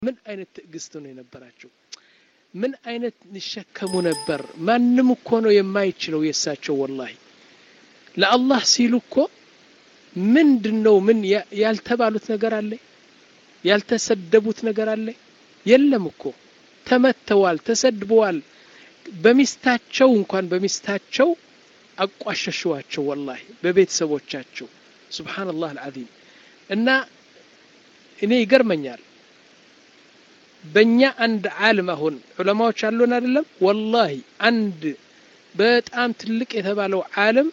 ምን አይነት ትዕግስት ነው የነበራቸው? ምን አይነት ይሸከሙ ነበር? ማንም እኮ ነው የማይችለው የእሳቸው ወላሂ ለአላህ ሲሉ እኮ ምንድን ነው ምን ያልተባሉት ነገር አለ? ያልተሰደቡት ነገር አለ? የለም እኮ ተመተዋል፣ ተሰድበዋል። በሚስታቸው እንኳን በሚስታቸው አቋሸሸዋቸው ወላሂ በቤተሰቦቻቸው ሱብሓነላህ አልዓዚም። እና እኔ ይገርመኛል በእኛ አንድ ዓለም አሁን ዑለማዎች አሉን አይደለም ወላሂ አንድ በጣም ትልቅ የተባለው ዓለም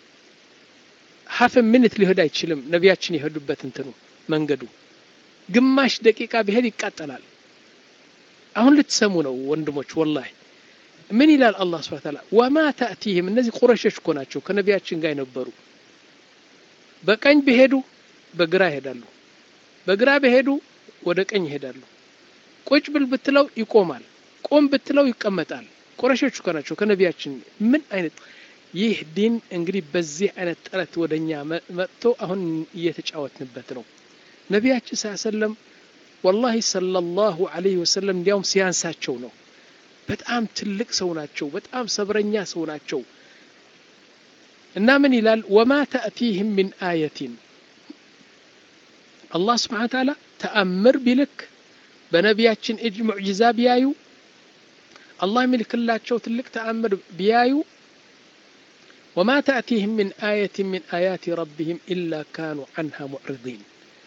ሀፍ ምንት ሊሄድ አይችልም። ነቢያችን የሄዱበት እንትኑ መንገዱ ግማሽ ደቂቃ ቢሄድ ይቃጠላል። አሁን ልትሰሙ ነው ወንድሞች። ወላሂ ምን ይላል አላህ ሱብሓነሁ ወተዓላ ወማ ተእቲህም እነዚህ ቁረሾች እኮ ናቸው ከነቢያችን ጋር የነበሩ በቀኝ ቢሄዱ በግራ ይሄዳሉ፣ በግራ ቢሄዱ ወደ ቀኝ ይሄዳሉ። ቁጭ ብል ብትለው ይቆማል፣ ቆም ብትለው ይቀመጣል። ቁረሾች እኮ ናቸው ከነቢያችን ምን አይነት ይህ ዲን እንግዲህ በዚህ አይነት ጥረት ወደኛ መጥቶ አሁን እየተጫወትንበት ነው። ነቢያችን ሰለም ወላሂ ሰለላሁ ዐለይሂ ወሰለም እንዲያውም ሲያንሳቸው ነው። በጣም ትልቅ ሰው ናቸው። በጣም ሰብረኛ ሰው ናቸው። እና ምን ይላል ወማ ተእቲህም ሚን አየቲን አላህ ስብሓነ ወተዓላ ተአምር ቢልክ በነቢያችን እጅ ሙዕጂዛ ቢያዩ አላህ የሚልክላቸው ትልቅ ተአምር ቢያዩ ወማ ተእቲህም ሚን አየትን ሚን አያቲ ረቢህም ኢላ ካኑ ዐንሃ ሙዕሪዲን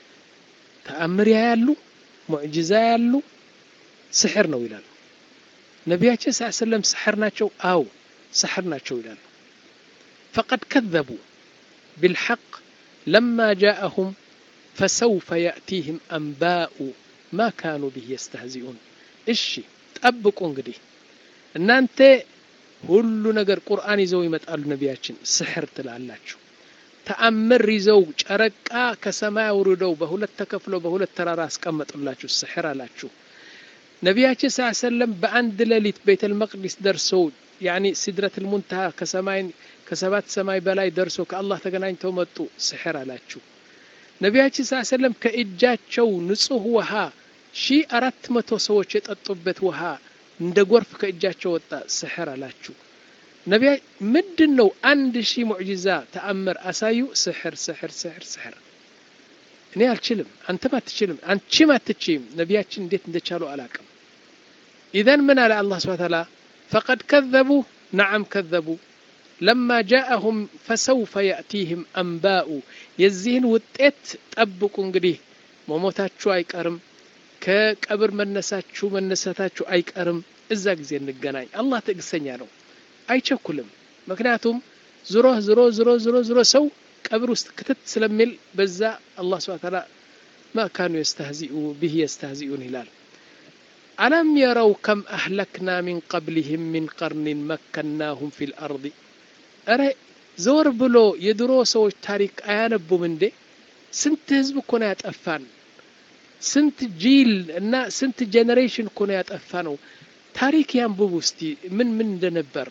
ተአምር ያያሉ፣ ሙዕጂዛ ያሉ፣ ስሕር ነው ይላሉ። ነቢያችን ስ ሰለም ስሕር ናቸው? አው ስሕር ናቸው ይላሉ። ፈቀድ ከዘቡ ብልሐቅ ለማ ጃአሁም ፈሰውፈ የእቲህም አንባኡ ማ ካኑ ብህ የስተህዚኡን። እሺ ጠብቁ እንግዲህ እናንተ ሁሉ ነገር ቁርአን ይዘው ይመጣሉ። ነቢያችን ስሕር ትላላችሁ። ተአምር ይዘው ጨረቃ ከሰማይ አውርደው በሁለት ተከፍለው በሁለት ተራራ አስቀመጡላችሁ። ስሕር አላችሁ። ነቢያችን ስ ሰለም በአንድ ሌሊት ቤተል መቅዲስ ደርሰው ያኒ ሲድረትል ሙንተሃ ከሰማይ ከሰባት ሰማይ በላይ ደርሰው ከአላህ ተገናኝተው መጡ። ስሕር አላችሁ። ነቢያችን ስ ሰለም ከእጃቸው ንጹህ ውሃ ሺ አራት መቶ ሰዎች የጠጡበት ውሃ እንደ ጎርፍ ከእጃቸው ወጣ። ስሕር አላችሁ። ነቢያ ምንድን ነው አንድ ሺህ ሙዕጂዛ ተአምር አሳዩ። ስሕር ስሕር ስሕር ስሕር። እኔ አልችልም፣ አንተም አትችልም፣ አንቺም አትችይም። ነቢያችን እንዴት እንደቻሉ አላቅም። ኢዘን ምን አለ አላህ ስብሐ ተዓላ ፈቀድ ከዘቡ ነዓም ከዘቡ ለማ ጃአሁም ፈሰውፈ የእቲህም አንባኡ የዚህን ውጤት ጠብቁ እንግዲህ መሞታችሁ አይቀርም ከቀብር መነሳችሁ መነሳታችሁ አይቀርም እዛ ጊዜ እንገናኝ አላህ ትዕግስተኛ ነው አይቸኩልም ምክንያቱም ዝሮ ዝሮ ዝሮ ዝሮ ዝሮ ሰው ቀብር ውስጥ ክትት ስለሚል በዛ አላህ ስብሐ ተዓላ ማ ካኑ የስተህዚኡ ብህ የስተህዚኡን ይላል አለም የረው ከም አህለክና ሚን ቀብሊህም ሚን ቀርኒን መከናሁም ፊ ልአርض እረ ዘወር ብሎ የድሮ ሰዎች ታሪክ አያነቡም እንዴ ስንት ህዝብ እኮ ነው ያጠፋን ስንት ጂል እና ስንት ጄኔሬሽን እኮ ነው ያጠፋ ነው ታሪክ ያንብቡ እስቲ ምን ምን እንደነበር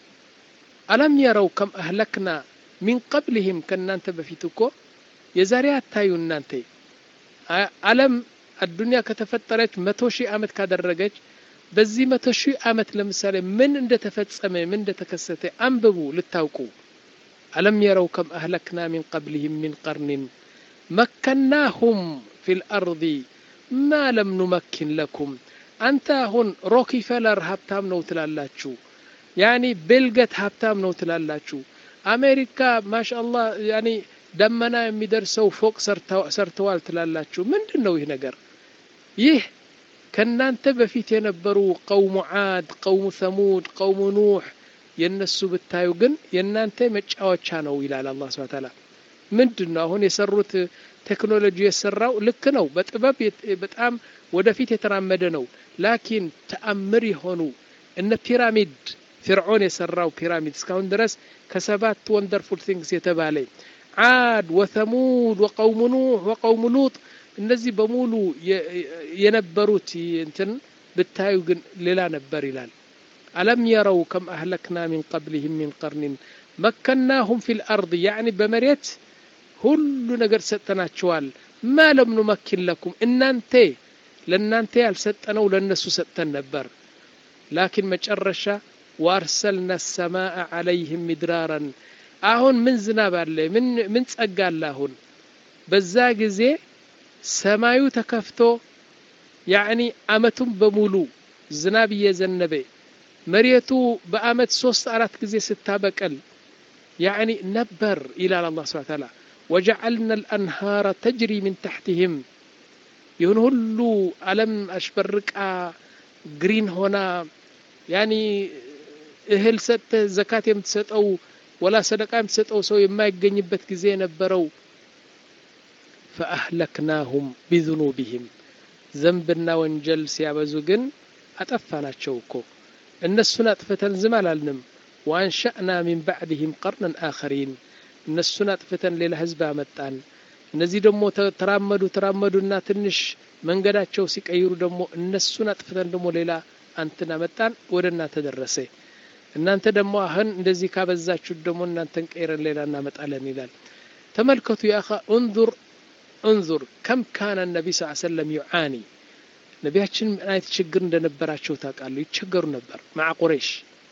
አለም የረው ከም አህለክና ሚን ቀብሊህም ከእናንተ በፊት እኮ የዛሬ አታዩ እናንተ አለም አዱንያ ከተፈጠረች መቶ ሺህ ዓመት ካደረገች በዚህ መቶ ሺህ ዓመት ለምሳሌ ምን እንደተፈጸመ ምን እንደተከሰተ አንብቡ ልታውቁ አለም የረው ከም አህለክና ሚን ቀብሊህም ሚን ቀርኒን መከናሁም ፊ ልአርض ማ ለም ኑመኪን ለኩም አንተ አሁን ሮኪፌለር ሀብታም ነው ትላላችሁ ያኒ ቤልገት ሀብታም ነው ትላላችሁ አሜሪካ ማሻአላህ ያኒ ደመና የሚደርሰው ፎቅ ሰርተዋል ትላላችሁ ምንድን ነው ይህ ነገር ይህ ከእናንተ በፊት የነበሩ ቀውሙ ዓድ ቀውሙ ሰሙድ ቀውሙ ኑሕ የእነሱ ብታዩ ግን የእናንተ መጫወቻ ነው ይላል አላህ ስብሐ ተዓላ ምንድን ነው አሁን የሰሩት ቴክኖሎጂ የሰራው ልክ ነው በጥበብ በጣም ወደፊት የተራመደ ነው ላኪን ተአምር የሆኑ እነ ፒራሚድ ፊርዖን የሰራው ፒራሚድ እስካሁን ድረስ ከሰባት ወንደርፉል ቲንግስ የተባለ ዓድ ወተሙድ ወቀውሙ ኑሕ ወቀውሙ ሉጥ እነዚህ በሙሉ የነበሩት እንትን ብታዩ ግን ሌላ ነበር ይላል አለም የረው ከም አህለክና ሚን ቀብሊህም ሚን ቀርኒን መከናሁም ፊ ልአርض ያዕኒ በመሬት ሁሉ ነገር ሰጥተናቸዋል ማ ለም ኑመኪን ለኩም እናንተ ለእናንተ ያልሰጠነው ለእነሱ ሰጥተን ነበር ላኪን መጨረሻ ዋርሰልና ሰማአ ዓለይህም ሚድራራን አሁን ምን ዝናብ አለ ምን ምን ጸጋ አለ አሁን በዛ ጊዜ ሰማዩ ተከፍቶ ያዕኒ አመቱን በሙሉ ዝናብ እየዘነበ መሬቱ በአመት ሶስት አራት ጊዜ ስታበቀል ያዕኒ ነበር ይላል አላህ ስብሐ ተዓላ ወጀዐልና አልአንሃረ ተጅሪ ምን ተሕትህም ይሁን ሁሉ አለም አሽበርቃ ግሪን ሆና ያኒ እህል ሰጥተህ ዘካት የምትሰጠው ወላ ሰደቃ የምትሰጠው ሰው የማይገኝበት ጊዜ የነበረው ፈአህለክናሁም ቢذኑቢህም ዘንብና ወንጀል ሲያበዙ ግን አጠፋናቸው እኮ እነሱን አጥፍተን ዝም አላልንም ወአንሸእና ሚን ባዕድህም ቀርነን አኸሪን እነሱን አጥፍተን ሌላ ህዝብ አመጣን እነዚህ ደግሞ ተራመዱ ተራመዱና ትንሽ መንገዳቸው ሲቀይሩ ደግሞ እነሱን አጥፍተን ደግሞ ሌላ አንትን አመጣን ወደ እናንተ ደረሰ እናንተ ደግሞ አሁን እንደዚህ ካበዛችሁ ደግሞ እናንተን ቀይረን ሌላ እናመጣለን ይላል ተመልከቱ ያኻ እንዙር እንዙር ከም ካነ ነቢ ስ ሰለም ዩዓኒ ነቢያችን ምን አይነት ችግር እንደነበራቸው ታውቃሉ ይቸገሩ ነበር ማዓ ቁረይሽ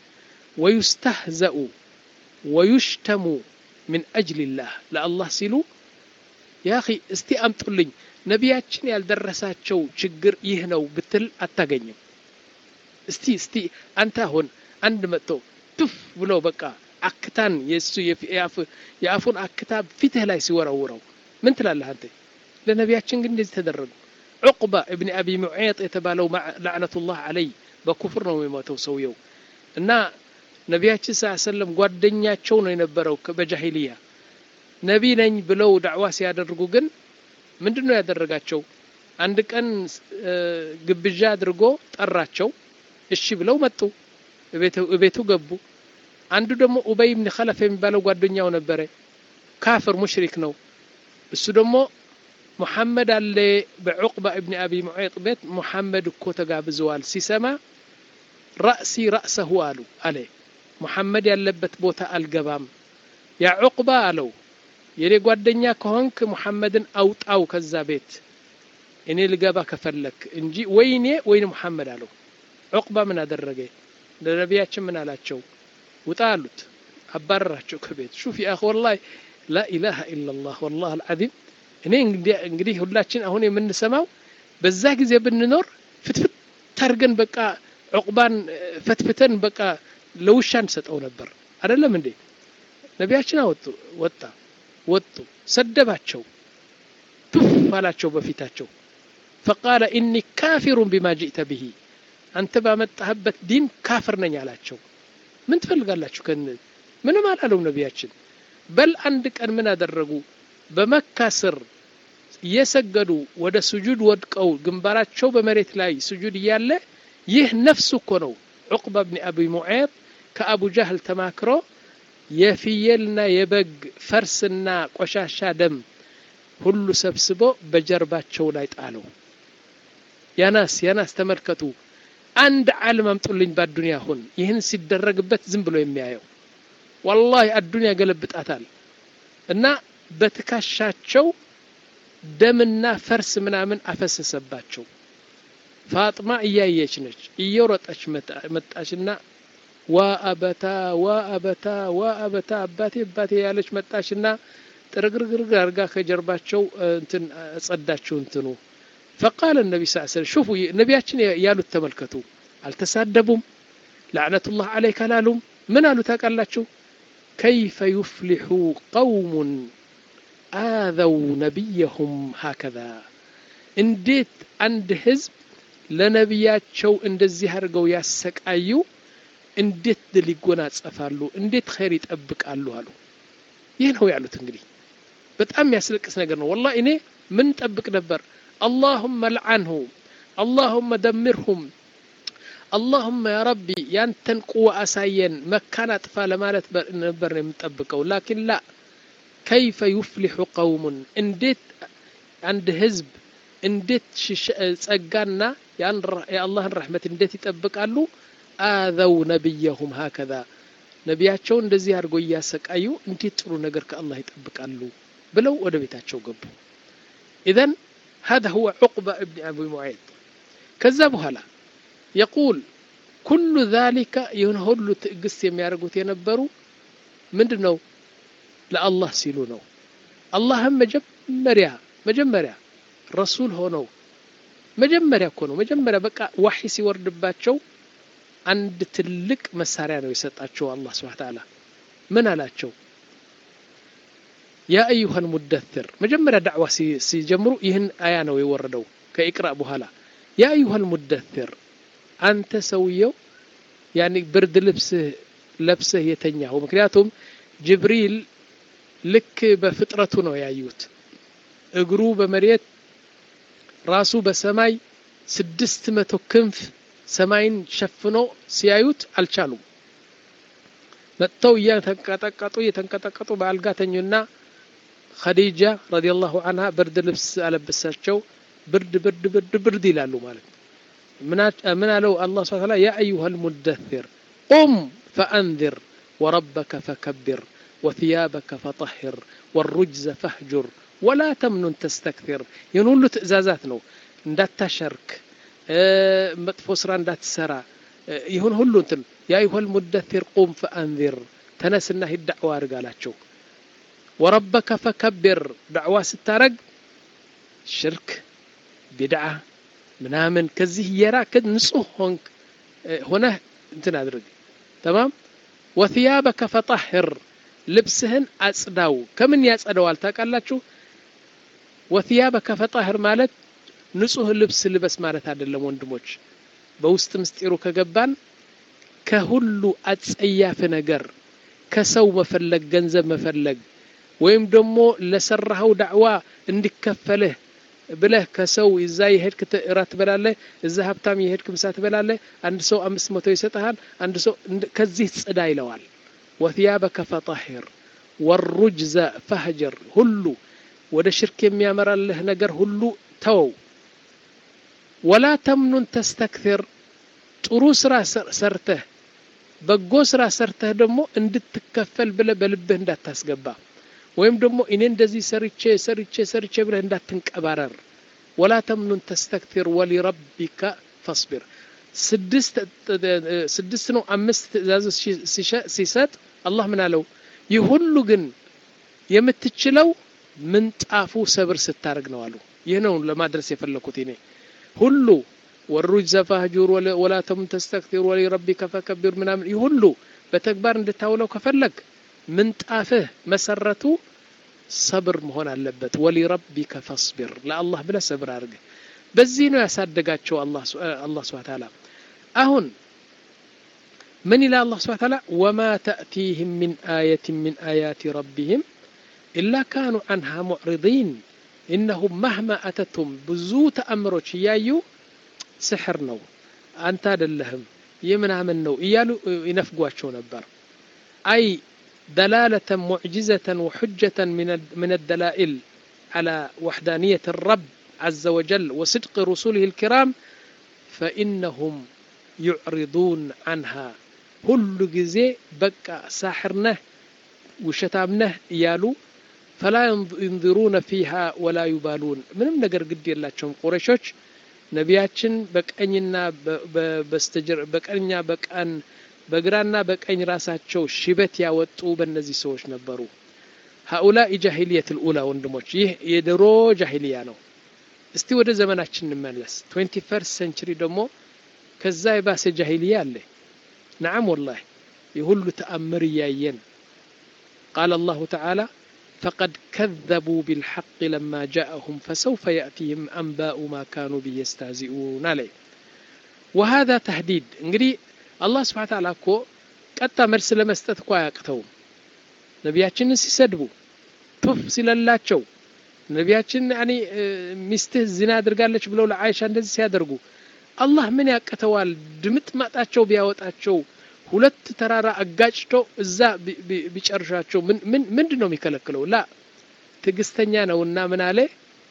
ወዩስተህዘኡ ወዩሽተሙ ምን አጅልላህ ለአላህ ሲሉ ያ እስቲ አምጡልኝ ነቢያችን ያልደረሳቸው ችግር ይህ ነው ብትል አታገኝም እስቲ እስቲ አንተ አሁን አንድ መጥቶ ቱፍ ብሎ በቃ አክታን የሱ የአፉን አክታ ፊትህ ላይ ሲወረውረው ምን ትላለህ አንተ ለነቢያችን ግን እንደዚህ ተደረጉ ዑቅባ እብኒ አቢ ሙዔጥ የተባለው ላዕነቱላህ አለይ በኩፍር ነው የሞተው ሰውየው እና ነቢያችን ስ ሰለም ጓደኛቸው ነው የነበረው በጃሂልያ ነቢ ነኝ ብለው ዳዕዋ ሲያደርጉ ግን ምንድን ነው ያደረጋቸው አንድ ቀን ግብዣ አድርጎ ጠራቸው እሺ ብለው መጡ ቤቱ ገቡ አንዱ ደግሞ ኡበይ ብን ከለፍ የሚባለው ጓደኛው ነበረ ካፍር ሙሽሪክ ነው እሱ ደግሞ ሙሐመድ አለ በዑቅባ እብኒ አቢ ሙዔጥ ቤት ሙሐመድ እኮ ተጋብዘዋል ሲሰማ ራእሲ ራእሰሁ አሉ አለ ሙሐመድ ያለበት ቦታ አልገባም ያ ዑቅባ አለው የኔ ጓደኛ ከሆንክ ሙሐመድን አውጣው ከዛ ቤት እኔ ልገባ ከፈለክ እንጂ ወይኔ ወይን ሙሐመድ አለው ዑቅባ ምን አደረገ ለነቢያችን ምን አላቸው ውጣ አሉት አባረራቸው ከቤት ሹፍ ያ ወላሂ ላኢላሃ ኢላላህ ወላህ አልዓዚም እኔ እንግዲህ ሁላችን አሁን የምንሰማው በዛ ጊዜ ብንኖር ፍትፍት ታርገን በቃ ዑቅባን ፈትፍተን በቃ ለውሻ እንሰጠው ነበር አይደለም እንዴ ነቢያችን አወጡ ወጣ ወጡ ሰደባቸው ቱፍ አላቸው በፊታቸው ፈቃለ ኢኒ ካፊሩን ቢማ ጅእተ ብሂ አንተ ባመጣህበት ዲን ካፍር ነኝ አላቸው ምን ትፈልጋላችሁ ከን ምንም አላለው ነቢያችን በል አንድ ቀን ምን አደረጉ በመካ ስር እየሰገዱ ወደ ስጁድ ወድቀው ግንባራቸው በመሬት ላይ ስጁድ እያለ ይህ ነፍሱ እኮ ነው ዑቅባ ብኒ አቢ ሙዔጥ ከአቡ ጃህል ተማክሮ የፍየልና የበግ ፈርስና ቆሻሻ ደም ሁሉ ሰብስቦ በጀርባቸው ላይ ጣለው ያናስ ያናስ ተመልከቱ አንድ ዓለም አምጡልኝ በአዱንያ ሁን ይህን ሲደረግበት ዝም ብሎ የሚያየው ወላሂ አዱንያ ገለብጣታል እና በትከሻቸው ደምና ፈርስ ምናምን አፈሰሰባቸው ፋጥማ እያየች ነች እየሮጠች መጣችና ዋ አበታ ዋ አበታ ዋ አበታ አባቴ አባቴ ያለች መጣችና ጥርግርግርግ አርጋ ከጀርባቸው እንትን ጸዳችው እንትኑ ፈቃለ ነቢ ስ ስለም ሹፉ ነቢያችን ያሉት ተመልከቱ አልተሳደቡም ላዕነቱላህ አለይክ አላሉም ምን አሉ ታውቃላችሁ ከይፈ ዩፍሊሑ ቀውሙን አዘው ነቢየሁም ሀከዛ እንዴት አንድ ህዝብ ለነቢያቸው እንደዚህ አድርገው ያሰቃዩ እንዴት ድል ይጎናጸፋሉ እንዴት ኸይር ይጠብቃሉ አሉ ይህ ነው ያሉት እንግዲህ በጣም የሚያስለቅስ ነገር ነው ወላ እኔ ምን ጠብቅ ነበር اللهم لعنهم اللهم دمرهم اللهم يا ربي ያንተን ቁዋ አሳየን መካን አጥፋ ለማለት ነበር የምጠብቀው ላኪን ላ ከይፈ ዩፍሊሑ ቀውሙን እንዴት አንድ ህዝብ እንዴት ጸጋና የአላህን ረሕመት እንዴት ይጠብቃሉ አዘው ነቢየሁም ሀከዛ ነቢያቸው እንደዚህ አድርጎ እያሰቃዩ እንዴት ጥሩ ነገር ከአላህ ይጠብቃሉ ብለው ወደ ቤታቸው ገቡ ኢዘን هذا هو عقبة ابن أبي معيط ከዛ በኋላ የቁል ኩሉ ዛሊከ ይህን ሁሉ ትዕግስት የሚያደርጉት የነበሩ ምንድን ነው ለአላህ ሲሉ ነው አላህም መጀመሪያ መጀመሪያ ረሱል ሆነው መጀመሪያ እኮ ነው መጀመሪያ በቃ ዋሒ ሲወርድባቸው አንድ ትልቅ መሳሪያ ነው የሰጣቸው አላህ ስብሐ ተዓላ ምን አላቸው ያ አዩሃ ልሙደትር መጀመሪያ ዳዕዋ ሲጀምሩ ይህን አያ ነው የወረደው ከኢቅራእ በኋላ ያ አዩሃ ልሙደትር አንተ ሰውየው ያኒ ብርድ ልብስህ ለብሰህ የተኛው ምክንያቱም ጅብሪል ልክ በፍጥረቱ ነው ያዩት እግሩ በመሬት ራሱ በሰማይ ስድስት መቶ ክንፍ ሰማይን ሸፍኖ ሲያዩት አልቻሉም መጥተው እየተንቀጠቀጡ እየተንቀጠቀጡ በአልጋ ተኙና ኸዲጃ ረዲየላሁ አንሃ ብርድ ልብስ አለበሳቸው ብርድ ብርድ ብርድ ብርድ ይላሉ ማለት ነው ምን አለው አላህ ስብሐ ተዓላ ያ አዩሃ ልሙደትር ቁም ፈአንذር ወረበከ ፈከብር ወثያበከ ፈጠህር ወሩጅዘ ፈህጁር ወላ ተምኑን ተስተክቲር ይህን ሁሉ ትእዛዛት ነው እንዳታሸርክ መጥፎ ስራ እንዳትሰራ ይሁን ሁሉ እንትን ያ አዩሀል ሙደትር ቁም ፈአንዚር ተነስና ሂድ ዳዕዋ አድርግ አላቸው ወረበከ ፈከብር ዳዕዋ ስታረግ ሽርክ ቢድዓ ምናምን ከዚህ የራክ ንጹህ ሆንክ ሆነህ እንትን አድርግ ተማም ወثያበከ ፈጠህር ልብስህን አጽዳው ከምን ያጸደዋል ታውቃላችሁ ወثያበከ ፈጠህር ማለት ንጹህ ልብስ ልበስ ማለት አይደለም ወንድሞች በውስጥ ምስጢሩ ከገባን ከሁሉ አጸያፍ ነገር ከሰው መፈለግ ገንዘብ መፈለግ ወይም ደግሞ ለሰራኸው ዳዕዋ እንዲከፈልህ ብለህ ከሰው እዛ የሄድክ እራት ትበላለህ እዛ ሀብታም የሄድክ ምሳ ትበላለህ አንድ ሰው አምስት መቶ ይሰጠሃል አንድ ሰው ከዚህ ጽዳ ይለዋል ወثያበከ ፈጠሂር ወሩጅዘ ፈህጀር ሁሉ ወደ ሽርክ የሚያመራልህ ነገር ሁሉ ተወው ወላ ተምኑን ተስተክትር ጥሩ ስራ ሰርተህ በጎ ስራ ሰርተህ ደግሞ እንድትከፈል ብለህ በልብህ እንዳታስገባ ወይም ደግሞ እኔ እንደዚህ ሰርቼ ሰርቼ ሰርቼ ብለህ እንዳትንቀባረር ወላ ተምኑን ተስተክትር ወሊረቢከ ፈስቢር ስድስት ነው አምስት ትእዛዞች ሲሰጥ አላህ ምን አለው ይህ ሁሉ ግን የምትችለው ምንጣፉ ሰብር ስታደርግ ነው አሉ ይህ ነው ለማድረስ የፈለኩት እኔ ሁሉ ወሩጅ ፈህጁር ወላ ተምኑን ተስተክትር ወሊረቢከ ፈከቢር ምናምን ይህ ሁሉ በተግባር እንድታውለው ከፈለግ ምንጣፍህ መሰረቱ ሰብር መሆን አለበት ወሊረቢከ ፈስቢር ለአላህ ብለህ ሰብር አድርግ በዚህ ነው ያሳደጋቸው አላህ ስብሐ ተዓላ አሁን ምን ይላል አላህ ስብሐ ተዓላ ወማ ተእቲህም ሚን አየትን ሚን አያት ረቢህም ኢላ ካኑ አንሃ ሙዕሪዲን ኢነሁም ማህማ አተቱም ብዙ ተአምሮች እያዩ ስሕር ነው አንተ አይደለህም ይህ ምናምን ነው እያሉ ይነፍጓቸው ነበር አይ دلالة معجزة وحجة من الدلائل على وحدانية الرب عز وجل وصدق رسوله الكرام فإنهم يعرضون عنها كل جزء بقى ساحرنه وشتامنه يالو فلا ينظرون فيها ولا يبالون ምንም ነገር ግድ የላቸውም ቁረሾች ነቢያችን በቀኝና በስተጀር በቀኝና በቀን በግራና በቀኝ ራሳቸው ሽበት ያወጡ በእነዚህ ሰዎች ነበሩ ሀኡላ ጃሂልየት ልኡላ ወንድሞች ይህ የድሮ ጃሂልያ ነው እስቲ ወደ ዘመናችን እንመለስ ትዌንቲ ፈርስት ሴንቸሪ ደግሞ ከዛ የባሰ ጃሂልያ አለ ነዓም ወላሂ የሁሉ ተአምር እያየን ቃል አላሁ ተዓላ فقد كذبوا بالحق لما جاءهم فسوف يأتيهم أنباء ما كانوا به يستهزئون عليه وهذا تهديد እንግዲህ አላህ ስብሓ ተዓላ እኮ ቀጥታ መልስ ለመስጠት እኮ አያቅተውም ነቢያችንን ሲሰድቡ ቱፍ ሲለላቸው ነቢያችን ያኒ ሚስትህ ዚና አድርጋለች ብለው ለአይሻ እንደዚህ ሲያደርጉ አላህ ምን ያቅተዋል ድምጥ ማጣቸው ቢያወጣቸው ሁለት ተራራ አጋጭቶ እዛ ቢጨርሻቸው ምንድን ነው የሚከለክለው ላ ትዕግስተኛ ነውና ምን አለ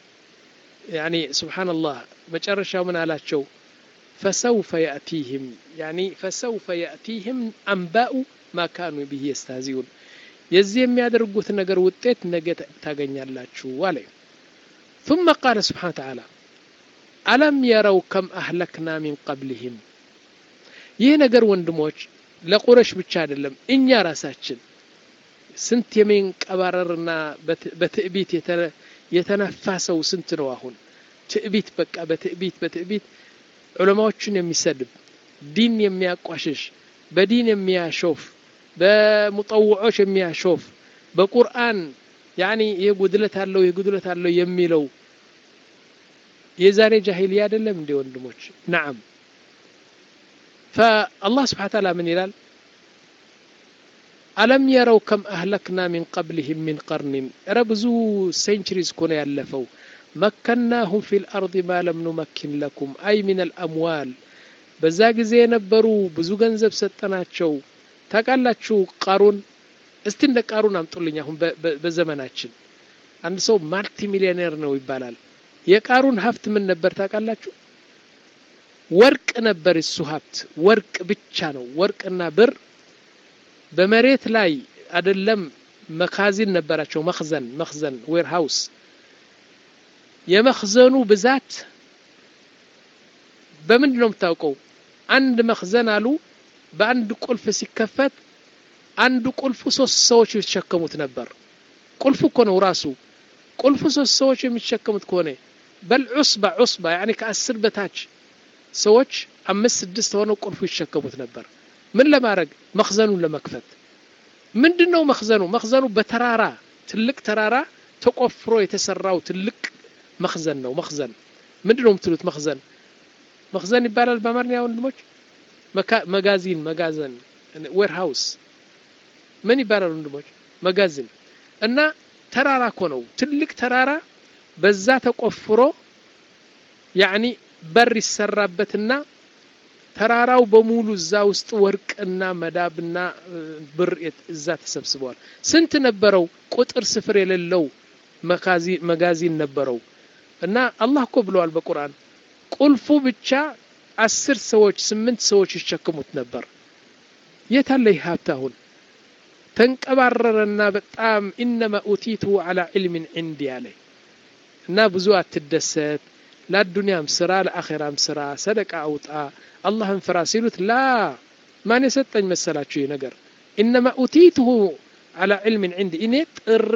ያኒ ስብሓንላህ መጨረሻው ምን አላቸው فسوف يأتيهم يعني فسوف يأتيهم أنباء ما كانوا به يستهزئون የዚህ የሚያደርጉት ነገር ውጤት ነገ ታገኛላችሁ አለ ثم قال سبحانه وتعالى አለም የረው ከም አህለክና ሚን ቀብልህም ይህ ነገር ወንድሞች ለቁረሽ ብቻ አይደለም እኛ ራሳችን ስንት የሚንቀባረርና በትዕቢት የተነፋ ሰው ስንት ነው አሁን ትዕቢት በቃ በትዕቢት በትዕቢት ዑለማዎችን የሚሰድብ ዲን የሚያቋሽሽ በዲን የሚያሾፍ በሙጠውዖች የሚያሾፍ በቁርአን ያኒ ይህ ጉድለት አለው ይህ ጉድለት አለው የሚለው የዛሬ ጃሂልያ አይደለም እንዴ ወንድሞች ነዓም فالله سبحانه وتعالى من يلال ألم يروا كم أهلكنا من قبلهم من قرن ربزو سنشريز كون يلفوا مكناهم في الأرض ما لم نمكن لكم أي من الأموال በዛ ጊዜ የነበሩ ብዙ ገንዘብ ሰጠናቸው ታውቃላችሁ ቃሩን እስቲ እንደ ቃሩን አምጡልኝ አሁን በዘመናችን አንድ ሰው ማልቲ ሚሊዮኔር ነው ይባላል የቃሩን ሀብት ምን ነበር ታውቃላችሁ ወርቅ ነበር እሱ ሀብት ወርቅ ብቻ ነው ወርቅና ብር በመሬት ላይ አይደለም መካዚን ነበራቸው መክዘን መክዘን ዌር ሃውስ የመክዘኑ ብዛት በምንድን ነው የምታውቀው አንድ መክዘን አሉ በአንድ ቁልፍ ሲከፈት አንዱ ቁልፉ ሶስት ሰዎች የሚሸከሙት ነበር ቁልፉ እኮ ነው ራሱ ቁልፉ ሶስት ሰዎች የሚሸከሙት ከሆነ በል ዑስባ ዑስባ ያኒ ከአስር በታች ሰዎች አምስት ስድስት ሆነው ቁልፉ ይሸከሙት ነበር ምን ለማድረግ መክዘኑን ለመክፈት ምንድን ነው መክዘኑ መክዘኑ በተራራ ትልቅ ተራራ ተቆፍሮ የተሰራው ትልቅ መክዘን ነው መክዘን ምንድን ነው የምትሉት መክዘን መክዘን ይባላል በአማርኛ ወንድሞች መጋዚን መጋዘን ዌር ሃውስ ምን ይባላል ወንድሞች መጋዝን እና ተራራ እኮ ነው ትልቅ ተራራ በዛ ተቆፍሮ ያኒ በር ይሰራበትና ተራራው በሙሉ እዛ ውስጥ ወርቅና መዳብና ብር እዛ ተሰብስበዋል ስንት ነበረው ቁጥር ስፍር የሌለው መጋዚን ነበረው እና አላህ እኮ ብለዋል በቁርአን ቁልፉ ብቻ አስር ሰዎች ስምንት ሰዎች ይሸክሙት ነበር የት አለ ይህ ሀብት አሁን ተንቀባረረና በጣም ኢነማ ኡቲቱ አላ ዕልምን ዕንዲ አለ እና ብዙ አትደሰት ለአዱንያም ስራ ለአኼራም ስራ ሰደቃ አውጣ አላህን ፍራ ሲሉት ላ ማን የሰጠኝ መሰላችሁ ይህ ነገር ኢነማ ኡቲቱሁ አላ ዕልምን ዕንዲ እኔ ጥሬ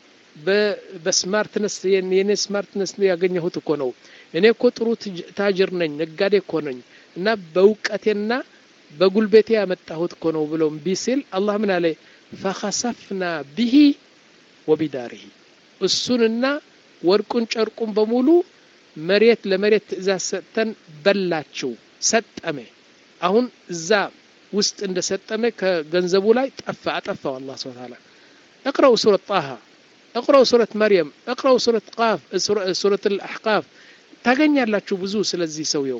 በስማርትነስ የኔ ስማርትነስ ያገኘሁት እኮ ነው እኔ እኮ ጥሩ ታጅር ነኝ ነጋዴ እኮ ነኝ እና በእውቀቴና በጉልበቴ ያመጣሁት እኮ ነው ብሎ እምቢ ሲል አላህ ምን አለ ፈኸሰፍና ብሂ ወቢዳሪሂ እሱንና ወርቁን ጨርቁን በሙሉ መሬት ለመሬት ትእዛዝ ሰጥተን በላችው ሰጠመ አሁን እዛ ውስጥ እንደ ሰጠመ ከገንዘቡ ላይ ጠፋ አጠፋው አላህ ስብሐ ተዓላ እቅረው ሱረት ጣሃ እቅረው ሱረት መርየም እቅረው ሱረት ቃፍ ሱረት አልአሕቃፍ ታገኛላችሁ ብዙ ስለዚህ ሰውየው